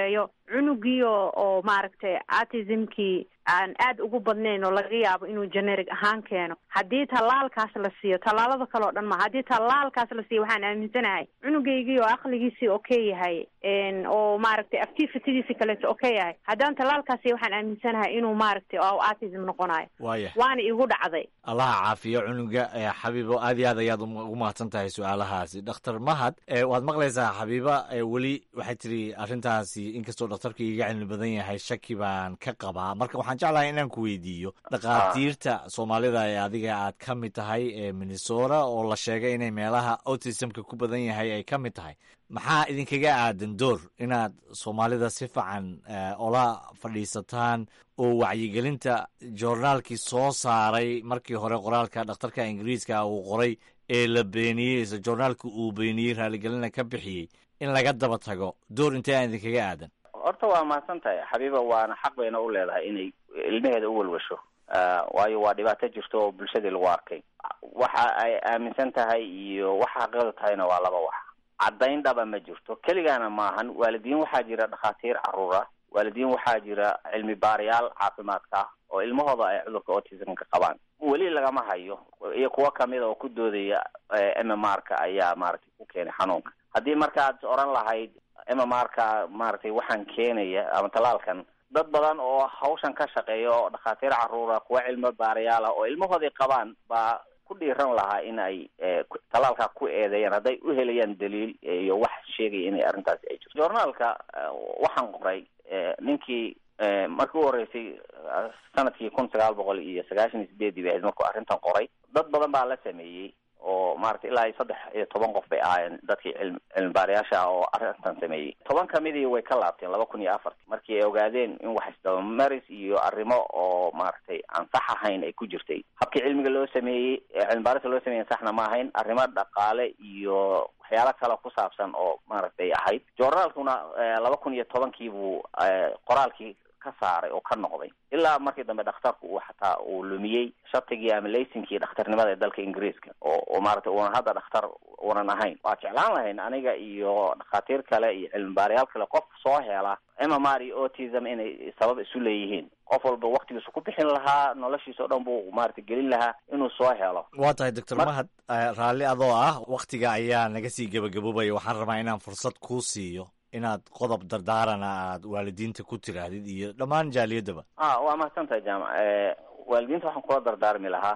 J: cunugii oo oo maaragtay autismkii aan aada ugu badnayn oo laga yaabo inuu generic ahaan keeno haddii tallaalkaas la siiyo tallaalada kale oo dhan ma haddii tallaalkaas la siiyo waxaan aaminsanahay cunugaygii oo aqligiisii okay yahay oo maaragtay activitydiisi kaleeto okay yahay haddaan tallaalkaas siiyo waxaan aaminsanahay inuu maaragtay oo autism noqonayo
F: waaya
J: waana igu dhacday
F: allaha caafiyo cunuga ee xabiibo aad iyo aad ayaad ugu mahadsan tahay su-aalahaasi dhakhtar mahad ee waad maqlaysaa xabiiba ee weli waxay tiri arrintaasi inkastoo dhakhtarka iga cilmi badan yahay shaki baan ka qabaa marka waxaan jeclahay inaan ku weydiiyo dhakhaatiirta soomaalida ee adiga aad ka mid tahay ee minnesota oo la sheegay inay meelaha autismka ku badan yahay ay ka mid tahay maxaa idinkaga aadan door inaad soomaalida si fiican ola fadhiisataan oo wacyigelinta joornaalkii soo saaray markii hore qoraalka dhakhtarka ingiriiska uu qoray ee la beeniyey isla joornaalka uu beeniyey raaligelina ka bixiyey in laga daba tago door intee aan idinkaga aadan
G: horta waa mahadsan tahay xabiiba waana xaq bayna u leedahay inay ilmaheeda u walwasho waayo waa dhibaato jirto oo bulshadii lagu arkay waxa ay aaminsan tahay iyo waxa xaqiiqda tahayna waa laba wax caddayn dhaba ma jirto keligaana maahan waalidiin waxaa jira dhakhaatiir caruur ah waalidiin waxaa jira cilmi baarayaal caafimaadka ah oo ilmahooda ay cudurka autismka qabaan weli lagama hayo iyo kuwo kamida oo ku doodaya m m r ka ayaa maaragtay ku keenay xanuunka haddii markaad oran lahayd m m r ka maaragtay waxaan keenaya ama tallaalkan dad badan oo hawshan ka shaqeeya oo dhakhaatiir caruura kuwa cilmi baarayaal ah oo ilmahoodii qabaan baa ku dhiiran lahaa in ay tallaalkaa ku eedeeyaan hadday u helayaan daliil iyo wax sheegaya inay arrintaasi ay jirto journaalka waxaan qoray ninkii markii u horreysay sanadkii kun sagaal boqol iyo sagaashan iyo sideedii bay ahayd markuu arrintan qoray dad badan baa la sameeyey oo maaragtay ilaa iyo saddex iyo toban qof bay ahaayeen dadkii cilmi cilmi baarayaasha ah oo arrintan sameeyey toban kamidii way ka laabteen laba kun iyo afartii markii ay ogaadeen in wax isdabamaris iyo arrimo oo maaragtay aan sax ahayn ay ku jirtay habkii cilmiga loo sameeyey cilmi baarista loo sameeyey saxna ma ahayn arrimo dhaqaale iyo waxyaalo kale ku saabsan oo maaragtay ahayd journaalkuna laba kun iyo tobankii buu qoraalkii ka saaray oo ka noqday ilaa markii dambe dhakhtarku uu xataa uu lumiyey shatigii ama laysinkii dhakhtarnimada ee dalka ingiriiska oo oo maaragtay uunan hadda dhakhtar uunan ahayn waa jeclaan lahayn aniga iyo dhakhaatiir kale iyo cilmi baarayaal kale qof soo hela m m r iyo autism inay sabab isu leeyihiin qof walba waktigiisu ku bixin lahaa noloshiisa o dhan buu maaragtay gelin lahaa inuu soo helo
F: waa tahay doctor mahad raalli adoo ah waktiga ayaa naga sii gebagaboobaya waxaan rabaa inaan fursad kuu siiyo inaad qodob dardaarana aad waalidiinta ku tiraahdid iyo dhammaan jaaliyadaba
G: a waa mahadsan tahay jaamac waalidiinta waxaan kula dardaarmi lahaa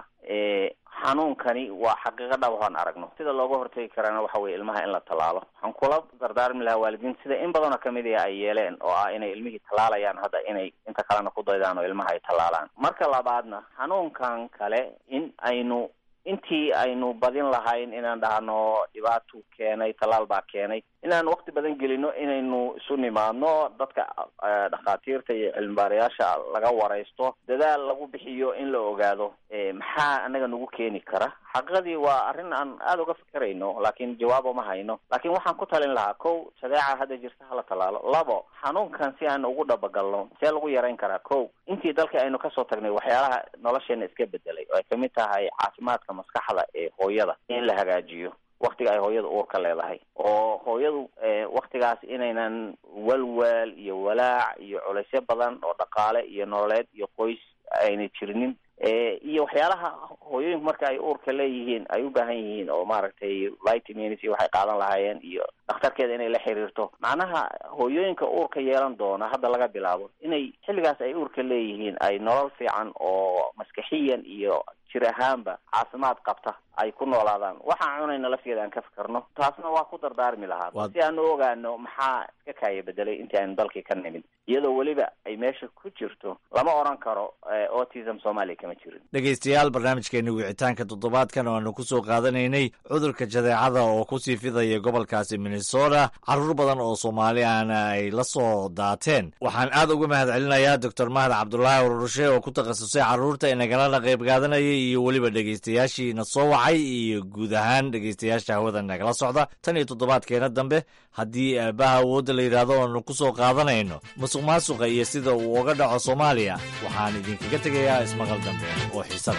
G: xanuunkani waa xaqiiqo dhab hoon aragno sida looga hortegi karana waxa weye ilmaha in la tallaalo waxaan kula dardaarmi lahaa waalidiinta sida in badanoo kamid a ay yeeleen oo ah inay ilmihii tallaalayaan hadda inay inta kalena ku daydaan oo ilmaha ay tallaalaan marka labaadna xanuunkan kale in aynu intii aynu badin lahayn inaan dhahno dhibaatuu keenay tallaal baa keenay inaan wakti badan gelino inaynu isu nimaadno dadka dhakhaatiirta iyo cilmibaarayaasha laga waraysto dadaal lagu bixiyo in la ogaado maxaa anaga nagu keeni kara xaqiiqadii waa arrin aan aada uga fikirayno laakiin jawaabo ma hayno laakiin waxaan ku talin lahaa kow shadeeca hadda jirta hala tallaalo labo xanuunkan si aan ugu dhabagalno see lagu yarayn karaa kow intii dalka aynu kasoo tagnay waxyaalaha nolosheena iska bedelay oo ay kamid tahay caafimaadka maskaxda ee hooyada in la hagaajiyo waktiga ay hooyada uurka leedahay oo hooyadu waktigaas inaynan walwaal iyo walaac iyo culaysyo badan oo dhaqaale iyo nololeed iyo qoys aynay jirinin iyo waxyaalaha hooyooyinku marka ay uurka leeyihiin ay u baahan yihiin oo maaragtay vitamins iyo waxay qaadan lahaayeen iyo dhakhtarkeeda inay la xiriirto macnaha hooyooyinka uurka yeelan doona hadda laga bilaabo inay xilligaas ay uurka leeyihiin ay nolol fiican oo maskaxiyan iyo jir ahaanba caafimaad qabta ay ku noolaadaan waxaan cunayna lafteeda aan ka fikarno taasna waa ku dardaarmi lahaa si aan u ogaano maxaa iska kaaya bedelay intii aynu dalkii ka nimid iyadoo weliba ay meesha ku jirto lama odran karo autism soomaaliya kama jirin
F: dhegaystayaal barnaamijkeeni wicitaanka toddobaadkan oo aanu kusoo qaadanaynay cudurka jadeecada oo kusii fidaya gobolkaasi minnesota carruur badan oo soomaali ahna ay la soo daateen waxaan aad uga mahad celinayaa doctor mahad cabdulaahi ururushe oo ku takhasusay carruurta inagalana qayb qaadanayay iyo weliba dhegaystayaashiina soo wacay iyo guud ahaan dhegaystayaasha hawada nagala socda tan iyo toddobaadkeena dambe haddii aabaha awoodda la yidhaahdo oanu ku soo qaadanayno musuq maasuqa iyo sida uu uga dhaco soomaaliya waxaan idinkaga tegayaa ismaqal dambe oo xiisada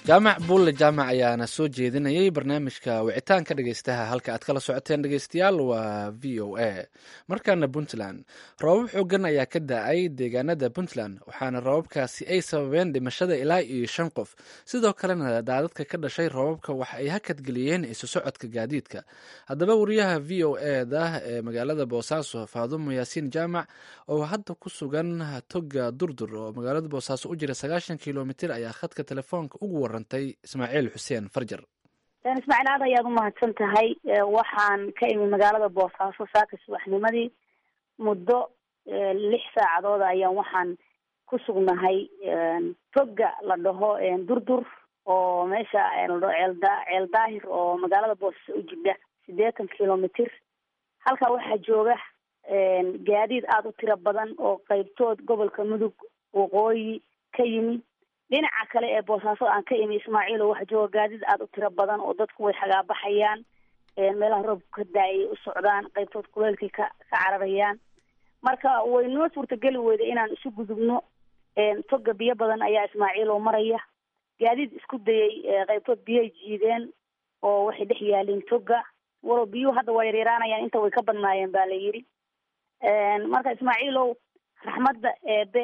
B: jaamac buulle jaamac ayaana soo jeedinayay barnaamijka wicitaanka dhegeystaha halka aad kala socoteen dhegeystayaal waa v o a markaana puntland roobab xoogan ayaa ka da-ay deegaanada puntland waxaana roobabkaasi ay sababeen dhimashada ilaa iyo shan qof sidoo kalena daadadka ka dhashay roobabka waxa ay hakadgeliyeen isu socodka gaadiidka haddaba wariyaha v o e da ee magaalada boosaaso faadumo yaasiin jaamac oo hadda ku sugan toga durdur oo magaalada boosaaso u jira sagaashan kilomitir ayaa khadka telefoonka ugu warantay ismaaciil xuseen farjar
K: ismaaciil aad ayaad umahadsan tahay waxaan ka imi magaalada boosaaso saaka subaxnimadii muddo lix saacadood ayaan waxaan ku sugnahay toga la dhaho durdur oo meesha ladhaho ceelda ceel daahir oo magaalada boosaaso u jidha siddeetan kilomitr halkaa waxaa jooga gaadiid aada u tiro badan oo qeybtood gobolka mudug waqooyi ka yimi dhinaca kale ee boosaaso aan ka imi ismaaciil oo waxaa jooga gaadiid aada u tiro badan oo dadku way xagaabaxayaan meelaha roobku ka daayay u socdaan qeybtood kuleelkay ka ka cararayaan marka way noo suurtageli weyda inaan isu gudubno toga biyo badan ayaa ismaaciil oo maraya gaadiid isku dayay qeybtood biyay jiideen oo waxay dhex yaalin toga walow biyuhu hadda waa yaryaraanayaan inta way ka badnaayeen ba la yidhi marka ismaaciilow raxmadda eebe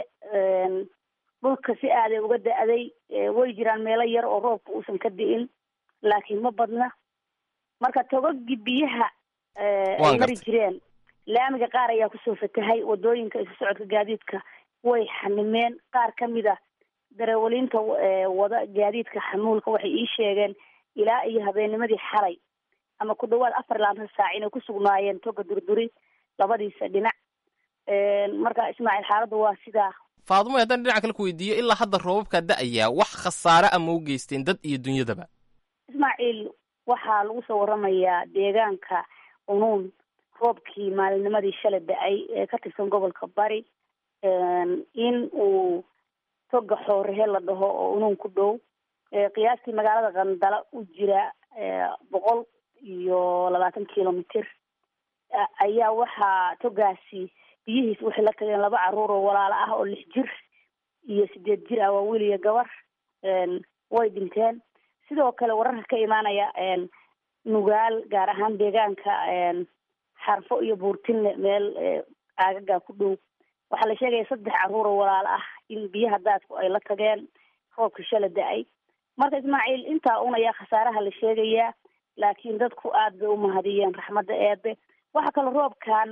K: dhulka si aaday uga da-day way jiraan meelo yar oo roobka uusan ka di'in laakiin ma badna marka togagii biyaha ay mari jireen laamiga qaar ayaa kusoo fatahay wadooyinka isu socodka gaadiidka way xanimeen qaar kamid a dareewaliinta wada gaadiidka xamuulka waxay ii sheegeen ilaa iyo habeennimadii xalay ama ku dhawaad afar labaatan saac inay ku sugnaayeen toga durduri labadiisa dhinac marka ismaaciil xaaladda waa sidaa
E: faadumo haddaan dhinaca kale ku weydiiyo ilaa hadda roobabkaa da-ayaa wax khasaare ama u geysteen dad iyo dunyadaba
K: ismaaciil waxaa lagu soo waramayaa deegaanka unuun roobkii maalinnimadii shalay da-ay ee ka tirsan gobolka bari in uu toga xoorehe la dhaho oo unuun ku dhow qiyaastii magaalada qandala u jira boqol iyo labaatan kilomitr ayaa waxaa togaasi biyihiis waxay la tageen laba caruur oo walaalo ah oo lix jir iyo sideed jir ah waa wiil iyo gabar way dhinteen sidoo kale wararka ka imaanaya nugaal gaar ahaan deegaanka xarfo iyo buurtinle meel aagagaa ku dhow waxaa la sheegaya saddex caruur oo walaalo ah in biyaha daadku ay la tageen roobka shala da-ay marka ismaaciil intaa un ayaa khasaaraha la sheegayaa laakiin dadku aad bay umahadiyeen raxmadda eebe waxa kale roobkan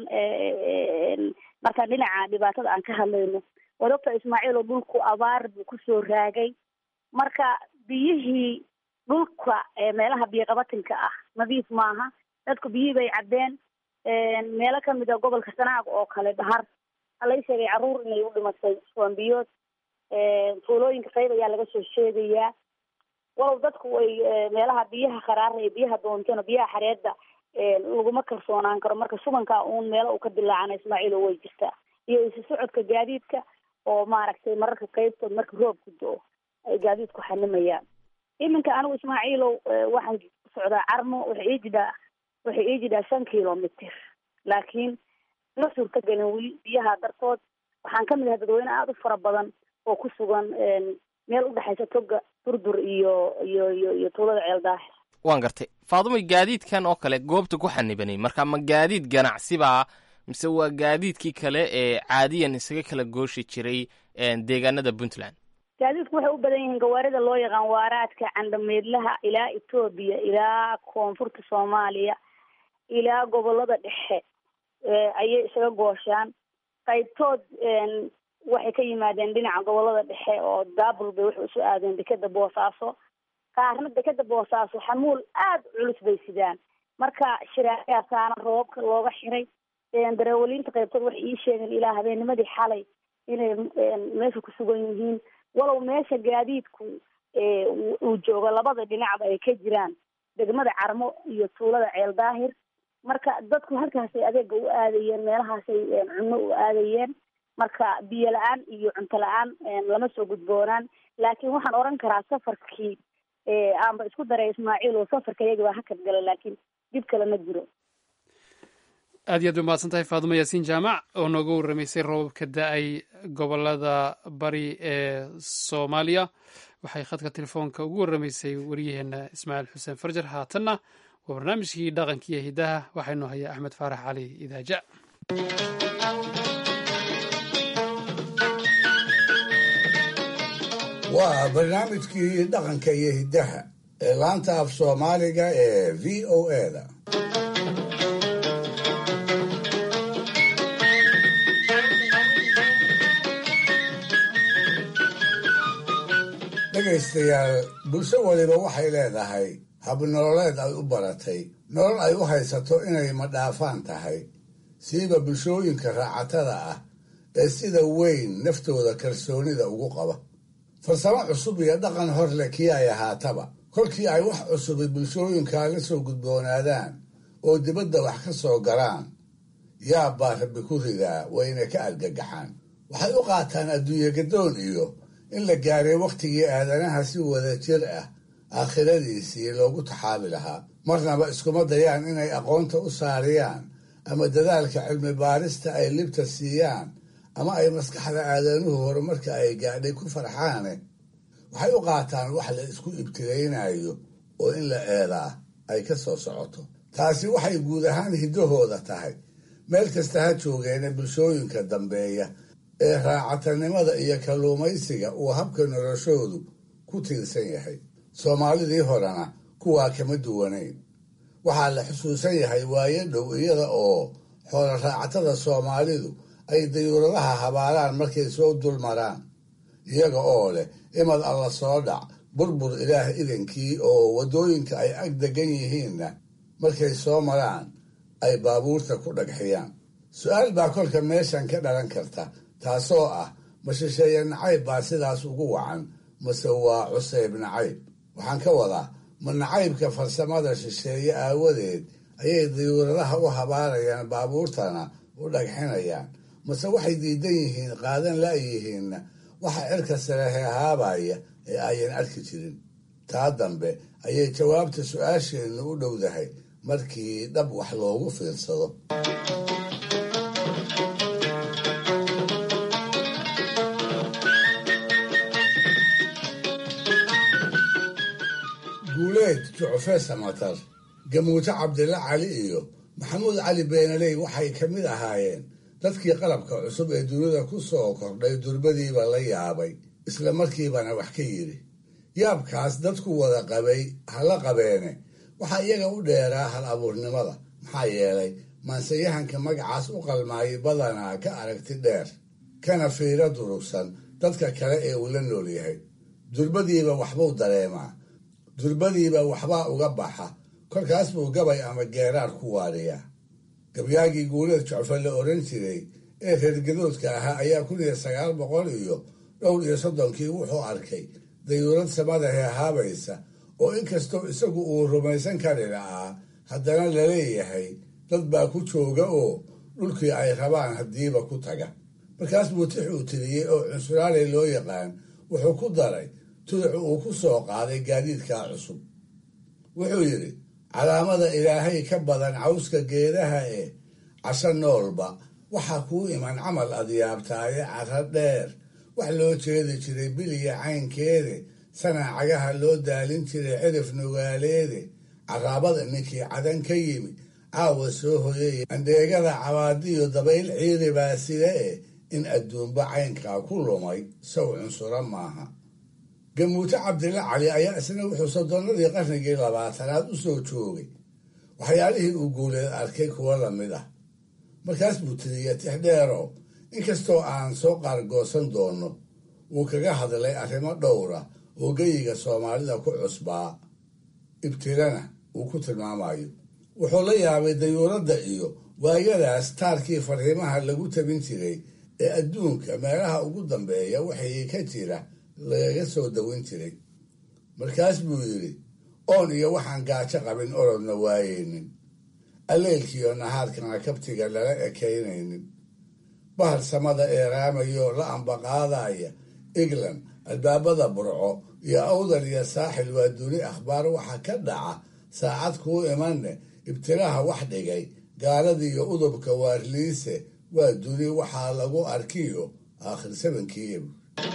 K: markaan dhinaca dhibaatada aan ka hadlayno waad ogta ismaaciil oo dhulku abaar buu kusoo raagay marka biyihii dhulka meelaha biyoqabatinka ah nadiif maaha dadku biyihii bay caddeen meelo kamid a gobolka sanaag oo kale dhahar halay sheegay carruur inay u dhimatay soambiyood tuulooyinka qayb ayaa laga soo sheegayaa walow dadku ay meelaha biyaha kharaara iyo biyaha doontana biyaha xareedda laguma kalsoonaan karo marka subankaa uun meelo uu ka dilaacana ismaaciil oo way jirtaa iyo isu socodka gaadiidka oo maaragtay mararka qaybtood marka roobku do-o ay gaadiidku xanimayaan iminka anigu ismaaciilow waxaan socdaa carmo waxay ii jidhaa waxay ii jidhaa shan kilomitr laakiin ma suurtagelin weli biyaha dartood waxaan kamid ahay dadweyne aada u fara badan oo ku sugan meel udhexaysa toga durdur iyo iyo iyo iyo tuulada ceel daahir
E: waan gartay faadumoy gaadiidkan oo kale goobta ku xanibanay marka ma gaadiid ganacsibaa mise waa gaadiidkii kale ee caadiyan isaga kala gooshi jiray deegaanada puntland
K: gaadiidku waxay u badan yihiin gawaarida loo yaqaan waaraadka candhameedlaha ilaa etoobiya ilaa koonfurta soomaaliya ilaa gobolada dhexe ayay isaga gooshaan qaybtood waxay ka yimaadeen dhinaca gobolada dhexe oo daabul bay waxay usoo aadeen dekeda boosaaso qaarna dekeda boosaaso xamuul aada culus bay sidaan marka shiraayasaana roobabka looga xiray dareewaliinta qaybtood waxay ii sheegeen ilaa habeennimadii xalay inay meesha ku sugan yihiin walow meesha gaadiidku uu joogo labada dhinacba ay ka jiraan degmada carmo iyo tuulada ceel daahir marka dadku halkaasay adeega u aadayeen meelahaasay cunno u aadayeen marka biyo la-aan iyo cunto la-aan lama soo gudboonaan laakiin waxaan oran karaa safarkii aanba isku daray ismaaciil oo safarka iyaga baa hakad gala laakiin dib kale ma jiro
A: aad iyo aad bay mahadsan tahay faadumo yaasiin jaamac oo nooga warramaysay roobabka da-ay gobolada bari ee soomaaliya waxay khadka telefoonka ugu warramaysay waryaheena ismaaciil xuseen farjar haatanna waa barnaamijkii dhaqankiiyo hidaha waxaynu hayaa axmed faarax cali idaaja
D: waa barnaamijkii dhaqanka iyo hiddaha ee laanta af soomaaliga ee v o eda dhegaystayaal bulsho waliba waxay leedahay habnololeed ay u baratay nolol ay u haysato inay madhaafaan tahay siiba bulshooyinka raacatada ah ee sida weyn naftooda kalsoonida ugu qaba farsamo cusub iyo dhaqan hor leh kii ay ahaataba kolkii ay wax cusubi bulshooyinkaa la soo gudboonaadaan oo dibadda wax ka soo galaan yaab baa rabbi ku ridaa wayna ka argagaxaan waxay u qaataan adduunye gadoon iyo in la gaaray wakhtigii aadanaha si wada jir ah aakhiradiisii loogu taxaabi lahaa marnaba iskuma dayaan inay aqoonta u saariyaan ama dadaalka cilmi baarista ay libta siiyaan ama ay maskaxda aadanuhu horumarka ay gaadhay ku farxaane waxay u qaataan wax la isku ibtilaynayo oo in la eedaa ay ka soo socoto taasi waxay guud ahaan hiddahooda tahay meel kasta ha joogeena bulshooyinka dambeeya ee raacatanimada iyo kalluumaysiga uu habka noloshoodu ku tiirsan yahay soomaalidii horena kuwaa kama duwanayn waxaa la xusuusan yahay waayo dhow iyada oo xoolo raacatada soomaalidu ay dayuuradaha habaalaan markay soo dul maraan iyaga oo leh imad alla soo dhac burbur ilaah idankii oo waddooyinka ay ag degan yihiinna markay soo maraan ay baabuurta ku dhagxiyaan su-aal baa kolka meeshan ka dhalan karta taasoo ah ma shisheeye nacayb baa sidaas ugu wacan mase waa cuseyb nacayb waxaan ka wadaa ma nacaybka farsamada shisheeye aawadeed ayay dayuuradaha u habaarayaan baabuurtana u dhagxinayaan mase waxay diidan yihiin qaadan la'yihiinna waxa cirka sare heehaabaya ee ayan arki jirin taa dambe ayay jawaabta su-aasheennu u dhowdahay markii dhab wax loogu fiirsado guuleed jucfe samatar gamuuto cabdilla cali iyo maxamuud cali beenaley waxay ka mid ahaayeen dadkii qalabka cusub ee dunida ku soo kordhay durbadiiba la yaabay isla markiibana wax ka yidhi yaabkaas dadku wada qabay hala qabeene waxaa iyaga u dheeraa hal abuurnimada maxaa yeelay maanseyahanka magacaas u qalmaayay badanaa ka aragti dheer kana fiiro durugsan dadka kale ee uu la nool yahay durbadiiba waxbuu dareemaa durbadiiba waxbaa uga baxa kolkaas buu gabay ama geeraar ku waadhiyaa gabyaagii guuleed jocfe la oran jiray ee reergadoodka ahaa ayaa kun iyo sagaal boqol iyo dhowr iyo soddonkii wuxuu arkay dayuurad samada heehaabaysa oo inkastoo isagu uu rumaysan kari lahaa haddana laleeyahay dad baa ku jooga oo dhulkii ay rabaan haddiiba ku taga markaas buu tix uu tiriyey oo cunsuraale loo yaqaan wuxuu ku daray tuduc uu ku soo qaaday gaadiidkaa cusub wuxuu yidhi calaamada ilaahay ka badan cawska geedaha ee casho noolba waxaa kuu iman camal adyaabtaaye cara dheer wax loo jeedi jiray biliya caynkeede sanaacagaha loo daalin jiray cirif nugaaleede caraabada ninkii cadan ka yimi caawa soo hoyay andheegada cabaadiyo dabayl ciiri baa side e in adduunba caynkaa ku lumay sow cunsuro maaha gamuuto cabdilla cali ayaa isna wuxuu soddonnadii qarnigii labaatanaad u soo joogay waxyaalihii uu guuleed arkay kuwo lamid ah markaas buu tiriya tixdheero inkastoo aan soo qaargoosan doonno wuu kaga hadlay arrimo dhowra oo geyiga soomaalida ku cusbaa ibtilana uu ku tilmaamayo wuxuu la yaabay dayuuradda iyo waayadaas taarkii fariimaha lagu tabin jiray ee adduunka meelaha ugu dambeeya waxay ka jira lagaga soo dawin jiray markaas buu yidhi oon iyo waxaan gaajo qabin orodna waayeynin alleelkiiyo nahaarkana kabtiga lala ekaynaynin bahal samada eeraamayo la ambaqaadaya england albaabada burco iyo awdal iyo saaxil waa duni akhbaar waxa ka dhaca saacad kuu imanne ibtilaha wax dhigay gaaladiiyo udubka waarliise waa duni waxaa lagu arkiyo aakhir sabankii ebr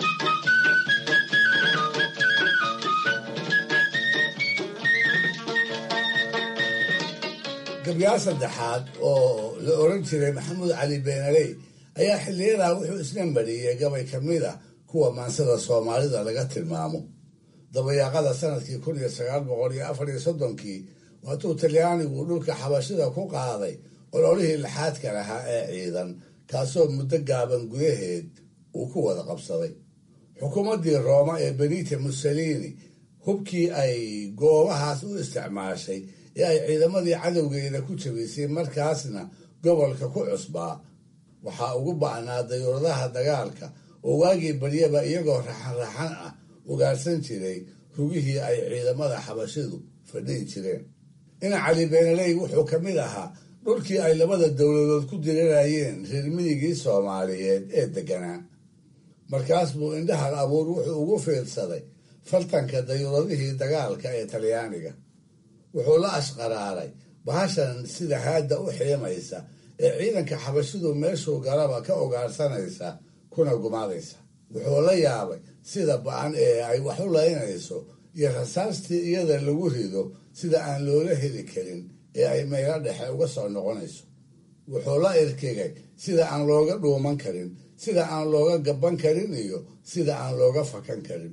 D: gabyaal saddexaad oo la oran jiray maxamuud cali beenaley ayaa xiliyadaa wuxuu isla mariyey gabay ka mid a kuwa maansada soomaalida laga tilmaamo dabayaaqada sanadkii kun iyo sagaal boqol iyo afar iyo soddonkii waatuu talyaanigu dhulka xabashida ku qaaday ololihii laxaadka lahaa ee ciidan kaasoo muddo gaaban gudaheed uu ku wada qabsaday xukuumaddii rooma ee benita mussolini hubkii ay goobahaas u isticmaashay ee ay ciidamadii cadowgeeda ku jabisay markaasna gobolka ku cusbaa waxaa ugu ba'naa dayuuradaha dagaalka oo waagii baryaba iyagoo raxan-raxan ah ugaarsan jiray rugihii ay ciidamada xabashidu fadhihi jireen ina cali beenaley wuxuu ka mid ahaa dhulkii ay labada dowladood ku dirirayeen reer midigii soomaaliyeed ee deganaa markaas buu indhahal abuur wuxuu ugu fiirsaday faltanka dayuuradihii dagaalka ee talyaaniga wuxuu la ashqaraaray bahashan sida haadda u xiimaysa ee ciidanka xabashidu meeshuu galaba ka ogaarsanaysa kuna gumaadaysa wuxuu la yaabay sida ba-an ee ay wax u laynayso iyo rasaastii iyada lagu rido sida aan loola heli karin ee ay meelo dhexe uga soo noqonayso wuxuu la irkigay sida aan looga dhuuman karin sida aan looga gaban karin iyo sida aan looga fakan karin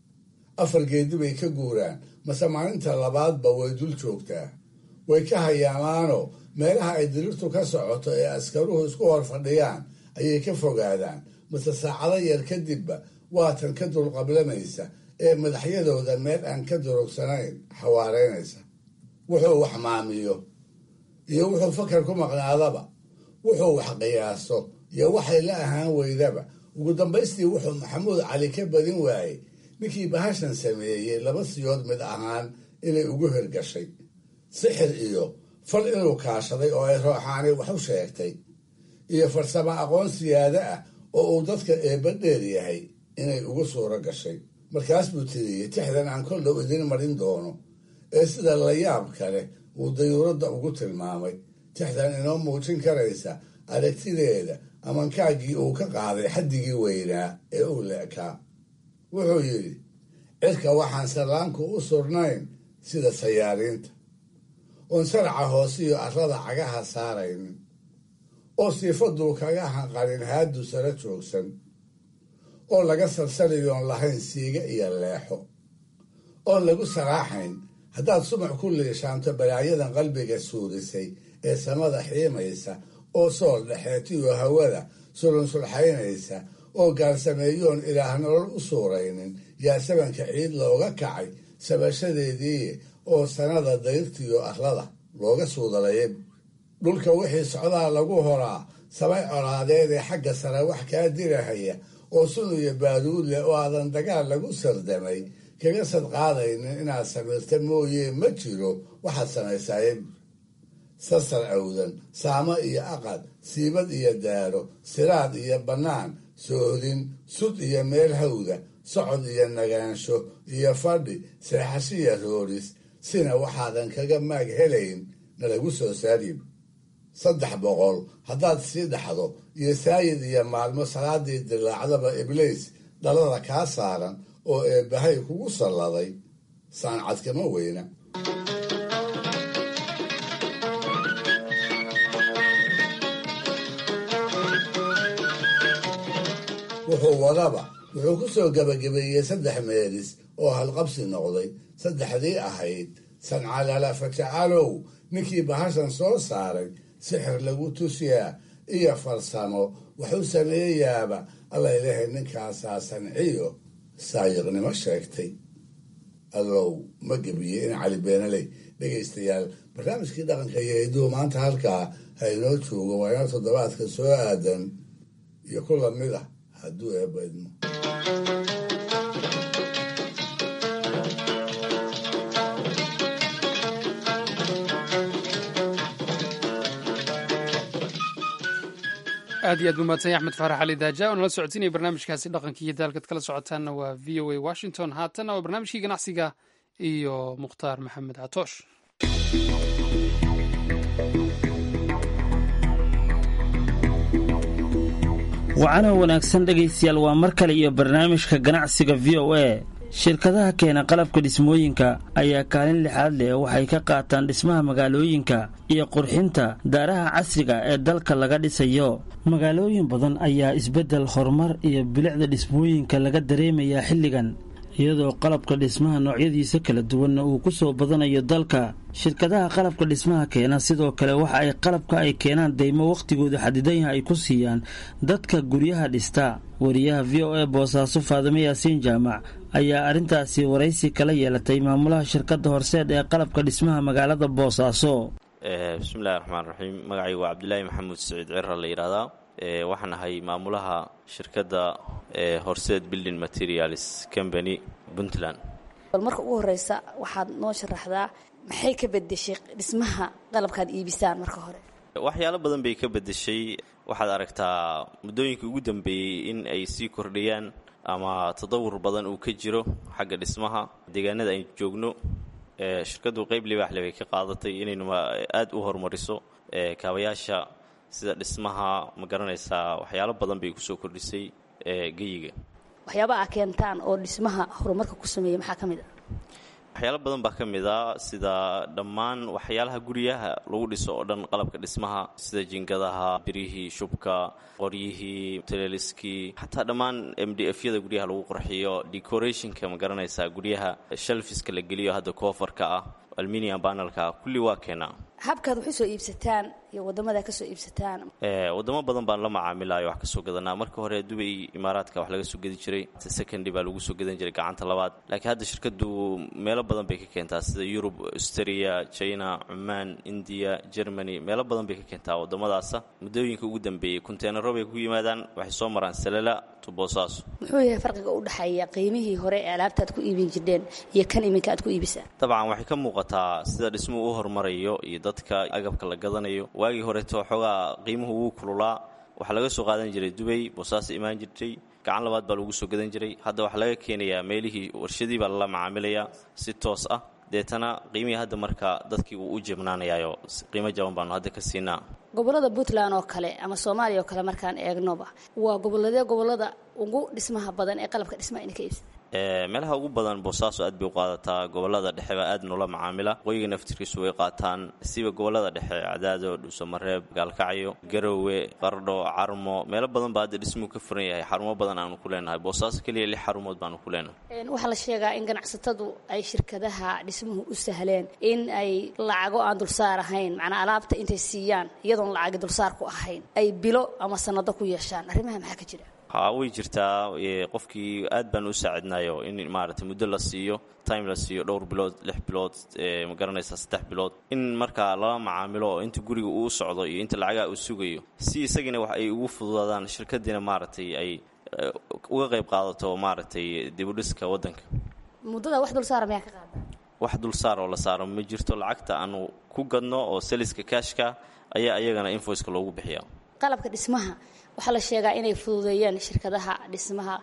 D: afar geedi bay ka guuraan mase maalinta labaadba way dul joogtaa way ka hayaamaanoo meelaha ay dirirtu ka socoto ee askaruhu isku hor fadhiyaan ayay ka fogaadaan mase saacado yar kadibba waatan ka dulqablamaysa ee madaxyadooda meel aan ka durugsanayn xawaareynaysa wuxuu wax maamiyo iyo wuxuu fakar ku maqnaadaba wuxuu wax qiyaaso iyo waxay la ahaan weydaba ugu dambaystii wuxuu maxamuud cali ka badin waayey ninkii bahashan sameeyey laba siyood mid ahaan inay ugu hirgashay sixir iyo fal inuu kaashaday oo ay rooxaani wax u sheegtay iyo farsamo aqoon siyaado ah oo uu dadka eebba dheer yahay inay ugu suuro gashay markaas buu tiriyey tixdan aan kol dhow idin marin doono ee sida layaab kale uu dayuuradda ugu tilmaamay tixdan inoo muujin karaysa aragtideeda amankaaggii uu ka qaaday xaddigii weynaa ee uu leekaa wuxuu yidhi cirka waxaan sallaanku u surnayn sida sayaariinta oon saraca hoosiyo arrada cagaha saaraynin oo siifaduu kaga hanqarin haadu sara joogsan oo laga salsaliyoon lahayn siiga iyo leexo oon lagu saraaxayn haddaad sumac ku liishaanto balaayadan qalbiga suudisay ee samada xiimaysa oo sool dhexeetiyo hawada sulunsulxaynaysa oo gaarsameeyoon ilaah nolol u suuraynin yaa sabanka ciid looga kacay sabashadeedii oo sanada dayrtiyo arlada looga suudalaya dhulka wixii socdaa lagu horaa sabay colaadeedee xagga sare wax kaa dirahaya oo sun iyo baaduud leh oo aadan dagaal lagu sardamay kaga sadqaadaynin inaad samirta mooyee ma jiro waxaad samaysaaye sasar awdan saamo iyo aqad siibad iyo daaro siraad iyo bannaan soohdin sud iyo meel hawda socod iyo nagaansho iyo fadhi seexashiya rooris sina waxaadan kaga maag helayn na lagu soo saarib saddex boqol haddaad sii dhaxdo iyo saayid iyo maalmo salaadii dilaacdaba ibliis dhalada kaa saaran oo eebbahay kugu salladay saancadkama weyna wuxuu wadaba wuxuu ku soo gebagabeeyey saddex meelis oo halqabsi noqday saddexdii ahayd sancalala fajacalow ninkii bahashan soo saaray sixir lagu tusiyaa iyo farsamo waxu sameeyaaba allaylehay ninkaasaa sanciyo saayiqnimo sheegtay adow ma gebiye in cali beenaley dhegaystayaal barnaamijkii dhaqanka iyo hiduhu maanta halkaa ha inoo joogo waa inoo toddobaadka soo aadan iyo ku lamid ah hadduu eebba idmo
A: aad iyo aad buu mahadsanya axmed faarax cali daaja oo nala socodsiinaya barnaamijkaasi dhaqankii iyo daalkad kala socotaanna waa v o a washington haatanna waa barnaamijkii ganacsiga iyo mukhtaar maxamed catoosh
L: wacana wanaagsan dhegaystayaal waa mar kale iyo barnaamijka ganacsiga v o a shirkadaha keena qalabka dhismooyinka ayaa kaalin lixaad leh waxay ka qaataan dhismaha magaalooyinka iyo qurxinta daaraha casriga ee dalka laga dhisayo magaalooyin badan ayaa isbeddel horumar iyo bilicda dhismooyinka laga dareemayaa xilligan iyadoo qalabka dhismaha noocyadiisa kala duwanna uu ku soo badanayo dalka shirkadaha qalabka dhismaha keena sidoo kale waxa ay qalabka ay keenaan deymo wakhtigooda xadidan yaha ay ku siiyaan dadka guryaha dhista wariyaha v o a boosaaso faadimo yaasiin jaamac ayaa arrintaasi waraysi kala yeelatay maamulaha shirkadda horseed ee qalabka dhismaha magaalada boosaaso
M: bismillahi raxmaan raxiim magacaygu waa cabdilaahi maxamuud saciid cira la yidhaahdaa waxaan ahay maamulaha shirkadda horseed building materials company puntland
N: bal marka ugu horeysa waxaad noo sharaxdaa maxay ka bedeshay dhismaha qalabkaad iibisaan marka hore
M: waxyaalo badan bay ka bedeshay waxaad aragtaa muddooyinkii ugu dambeeyey in ay sii kordhayaan ama tadawur badan uu ka jiro xagga dhismaha deegaanada aynu joogno shirkaddu qeyb libaaxle bay ka qaadatay inaynu aada u horumariso kaabayaasha sida dhismaha ma garanaysaa waxyaalo badan bay kusoo kordhisay geyiga
N: waxyaaba aa keentaan oo dhismaha horumarka ku sameeya maxaa ka mid a
M: waxyaalo badan baa ka mid a sida dhammaan waxyaalaha guryaha lagu dhiso oo dhan qalabka dhismaha sida jingadaha birihii shubka qoryihii teleeliskii xataa dhammaan m d f yada guryaha lagu qurxiyo decorationka ma garanaysaa guryaha shalfiska la geliyo hadda koofarka ah alminium banalka kulli waa keenaa
N: habkaad wax u soo iibsataan iyo wadamada ka soo iibsataan
M: wadamo badan baan la macaamilayo wax ka soo gadanaa marka hore dubay imaaraadka wax laga soo gedi jiray secondly baa lagu soo gadan jiray gacanta labaad laakiin hadda shirkadu meelo badan bay ka keentaa sida yurub australia china cumaan india germany meelo badan bay ka keentaa wadamadaasa muddooyinka ugu dambeeyey konteenaro bay ku yimaadaan waxay soo maraan salala tuboosaaso
N: muxuu yahay farqiga u dhexeeya qiimihii hore ee alaabtaad ku iibin jirdheen iyo kan iminka aad ku iibisaan
M: dabcan waxay ka muuqataa sida dhismuhu u horumarayo iyo dadka agabka la gadanayo waagii horeeto xoogaa qiimuhu wuu kululaa waxaa laga soo qaadan jiray dubay boosaas imaan jirtay gacan labaad baa lagu soo gadan jiray hadda waxaa laga keenayaa meelihii warshadii baa lala macaamilayaa si toos ah deetana qiimihii hadda marka dadkii wuu u jebnaanayayo qiimo jaban baanu hadda ka siinaa
N: gobolada puntland oo kale ama soomaaliya oo kale markaan eegnoba waa goboladee gobolada ugu dhismaha badan ee qalabka dhismaha ina ka iibsada
M: meelaha ugu badan boosaaso aad bay u qaadataa gobolada dhexe baa aad noola macaamila qoyiga naftirkiisu way qaataan siba gobolada dhexe cadaado dhuusamareeb gaalkacyo garowe qardho carmo meelo badan baa hadda dhismuhu ka furan yahay xarumo badan aanu ku leenahay boosaaso keliya lix xarumood baanu ku leenahay
N: waxaa la sheegaa in ganacsatadu ay shirkadaha dhismuhu u sahleen in ay lacago aan dulsaar ahayn macnaa alaabta intay siiyaan iyadoon lacagi dulsaar ku ahayn ay bilo ama sanado ku yeeshaan arrimaha maxaa ka jira
M: ha way jirtaa qofkii aad baan u saacidnayo in maaragtay muddo la siiyo time la siiyo dhowr bilood lix bilood ma garanaysaa saddex bilood in markaa lala macaamilo oo inta guriga uu socdo iyo inta lacagaa uu sugayo si isagina wax ay ugu fududaadaan shirkadiina maaragtay ay uga qayb qaadato maaragtay dibudhiska waddanka
N: muddada wax dulsaara mayaa ka qaada
M: wax dulsaar oo la saaro ma jirto lacagta aanu ku gadno oo saliska kaashka ayaa iyagana invoiceka loogu bixiya
N: qalabka dhismaha waxaa la sheegaa inay fududeeyeen shirkadaha dhismaha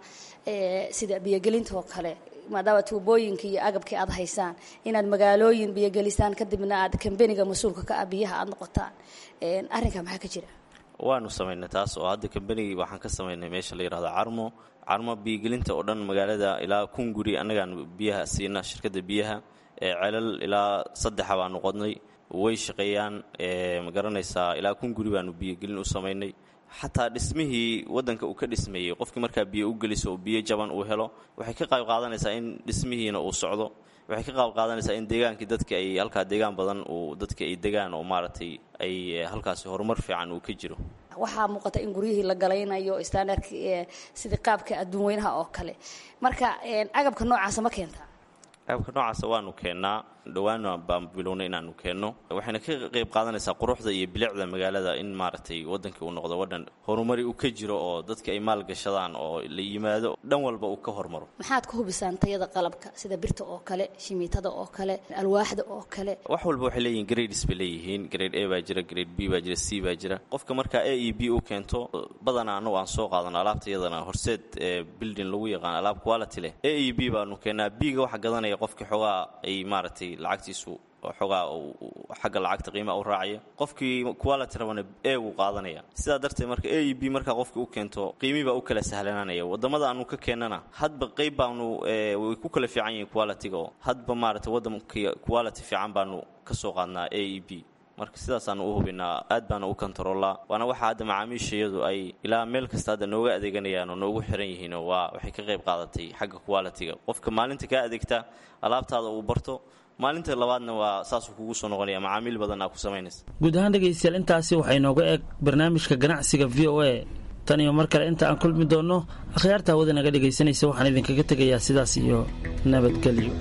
N: sida biyogelinta oo kale maadaama tuubooyinka iyo agabkii aad haysaan inaad magaalooyin biyogelisaan kadibna aad kambeniga mas-uulka ka ah biyaha aad noqotaan arrinkaa maxaa ka jira
M: waanu samaynay taas oo hadda kambenigii waxaan ka samaynay meesha la yidhahdo carmo carmo biyogelinta oo dhan magaalada ilaa kun guri annagaan biyaha siina shirkadda biyaha celal ilaa saddexa baanu qodnay way shaqeeyaan ma garanaysaa ilaa kun guri baanu biyogelin u samaynay xataa dhismihii waddanka uu ka dhismeeyey qofkii markaa biyo u geliso oo biyo jaban uu helo waxay ka qayb qaadanaysaa in dhismihiina uu socdo waxay ka qayb qaadanaysaa in deegaankii dadka ay halkaa deegaan badan uu dadka ay degaan oo maaragtay ay halkaasi horumar fiican uu ka jiro
N: waxaa muuqata in guryihii la galaynayo standardk sidii qaabka adduun weynaha oo kale marka agabka noocaasa ma keentaa
M: agabka noocaasa waanu keennaa dhowaan baan bilownay inaanu keenno waxayna ka qayb qaadanaysaa quruxda iyo bilicda magaalada in maaragtay waddankii uu noqdo wadhan horumari uu ka jiro oo dadka ay maal gashadaan oo la yimaado dhan walba uu ka hormaro
N: maxaad ku hubisaan tayada qalabka sida birta oo kale shimiitada oo kale alwaaxda oo kale
M: wax walba waxay leeyihin grades bay leeyihiin grade a baa jira grade b baa jira c baa jira qofka markaa a e b u keento badanaa annagu aan soo qaadano alaabta iyadana horseed building lagu yaqaan alaab quality leh a e b baanu keennaa b ga waxa gadanaya qofkii xoogaa ay maaragtay lacagtiisu oo xoogaa xagga lacagta qiimaa u raacaya qofkii quality rabana e uu qaadanaya sidaa darteed marka a e b markaa qofki u keento qiimii baa u kala sahlanaanaya wadamada aanu ka keennana hadba qeyb baanu way ku kala fiican yihiin quality-ga oo hadba maaragtay waddankii quality fiican baanu ka soo qaadnaa a e b marka sidaasaanu u hubinaa aad baana u kontaroolaa waana waxa hadda macaamiisha iyadu ay ilaa meel kasta hadda nooga adeeganayaan oo noogu xiran yihiinoo waa waxay ka qayb qaadatay xagga quality-ga qofka maalinta kaa adeegta alaabtaada uu barto maalinta labaadna waa saasuu kugu soo noqonaya macaamiil badan aa ku samaynaysa
L: guud ahaan dhegaystayaal intaasi waxay nooga eeg barnaamijka ganacsiga v o a tan iyo mar kale inta aan kulmi doonno akhyaarta hawada naga dhegaysanaysa waxaan idinkaga tegayaa sidaas iyo nabadgelyo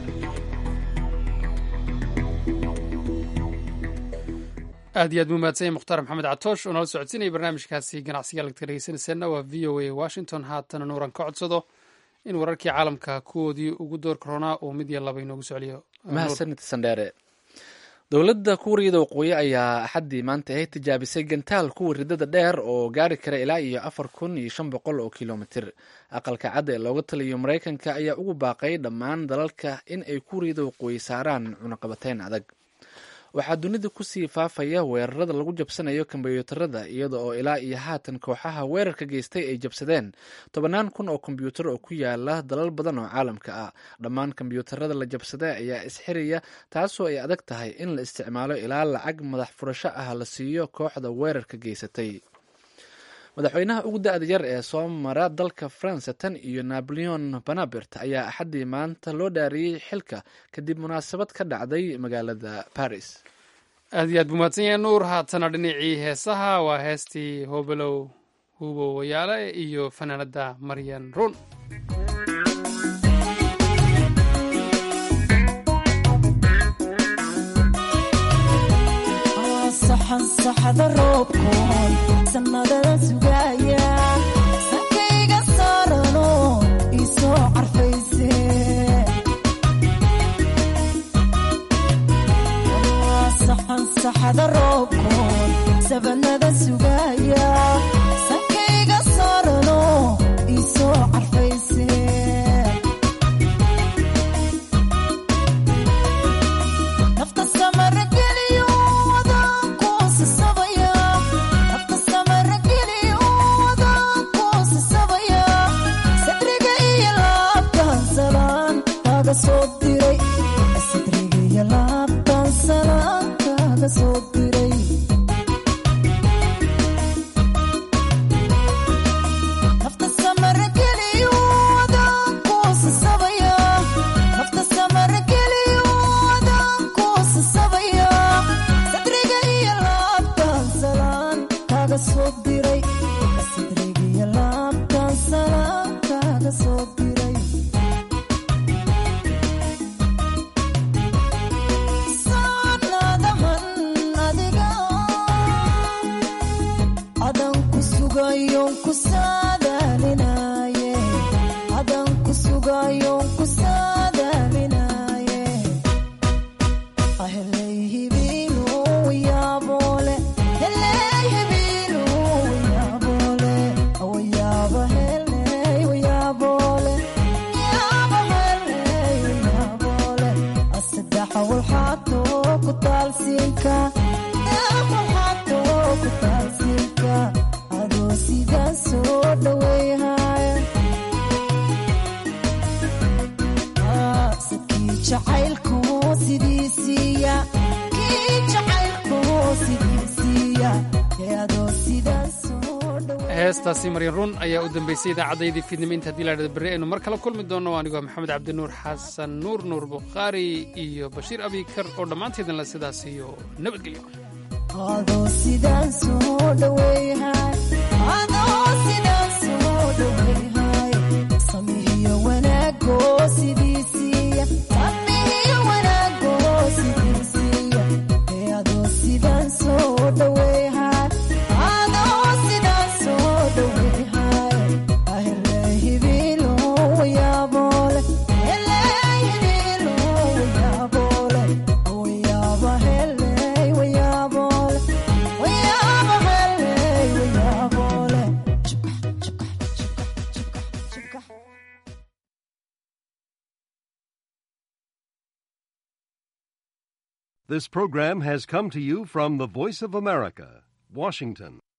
A: aad iyo aad mumahadsanya mukhtaar maxamed catoosh oo nala socodsiinaya barnaamijkaasi ganacsiga lagta dhegeysanayseena waa v o a washington haatana nuuran ka codsado in wararkii caalamka kuwoodii ugu door koronaa uu mid iyo laba inoogu socliyo
B: mahadsanid sandheere dowladda kuuriyada waqooyi ayaa axaddii maanta ay tijaabisay gantaal kuwa ridada dheer oo gaari kara ilaa iyo afar kun iyo shan boqol oo kilomitir aqalka cadda ee looga taliyo maraykanka ayaa ugu baaqay dhammaan dalalka in ay kuuriyada waqooyi saaraan cunaqabateyn adag waxaa dunida kusii faafaya weerarada lagu jabsanayo kombyuutarada iyada oo ilaa iyo haatan kooxaha weerarka geystay ay jabsadeen tobannaan kun oo kombyuutar oo ku yaala dalal badan oo caalamka ah dhammaan kombyuutarada la jabsaday ayaa isxiraya taasoo ay adag tahay in la isticmaalo ilaa lacag madax furasho ah la siiyo kooxda weerarka geysatay madaxweynaha ugu da-da yar ee soo mara dalka faransa tan iyo naboleon banabert ayaa axaddii maanta loo dhaariyey xilka kadib munaasabad ka dhacday magaalada paris
A: aad iyo aad buu mahadsan yahay nuur haatana dhinacii heesaha waa heestii hobelow hubo wayaale iyo fanaanada maryan run
O: saxda roobkoon sanadada sugaya sankayga saarano isoo carfayse saxan saxda roobkoon sabanada sugaya sankayga saarano isoo carfayse nafta samara geliyo sadriga laabtan salaan kaaga soo diray nafta samara geliyo adaan kuusasabaya nafta samara geliyo adaan kuusasabaya sadriga iyo laabtan salaan kaaga soo diray sadriga iyo laabtan salaan kaaga soo diray
A: heestaasi maryan run ayaa u dambeysay idaacaddaydii fiidnimo inta hadii laadhada berri aynu mar kala kulmi doonno anigoo maxamed cabdinuur xasan nuur nuur bukhaari iyo bashiir abikar oo dhammaanteedna sidaas iyo nabadgelyo
O: adoo sidaan soo dhaweeyahay adoo sidaan soo dhaweeyahay samihiyo wanaago sidiisiiya samihiyo wanaago sidiisiiya ee adoo sidaan soo dhaweeyahay adoo sidaan soo dhaweeyahay ahele hibilo wayaabole hele hibilo wayaabole wayaaba hele wayaabole wayaaba hele
P: This program has come to you from the Voice of America, Washington.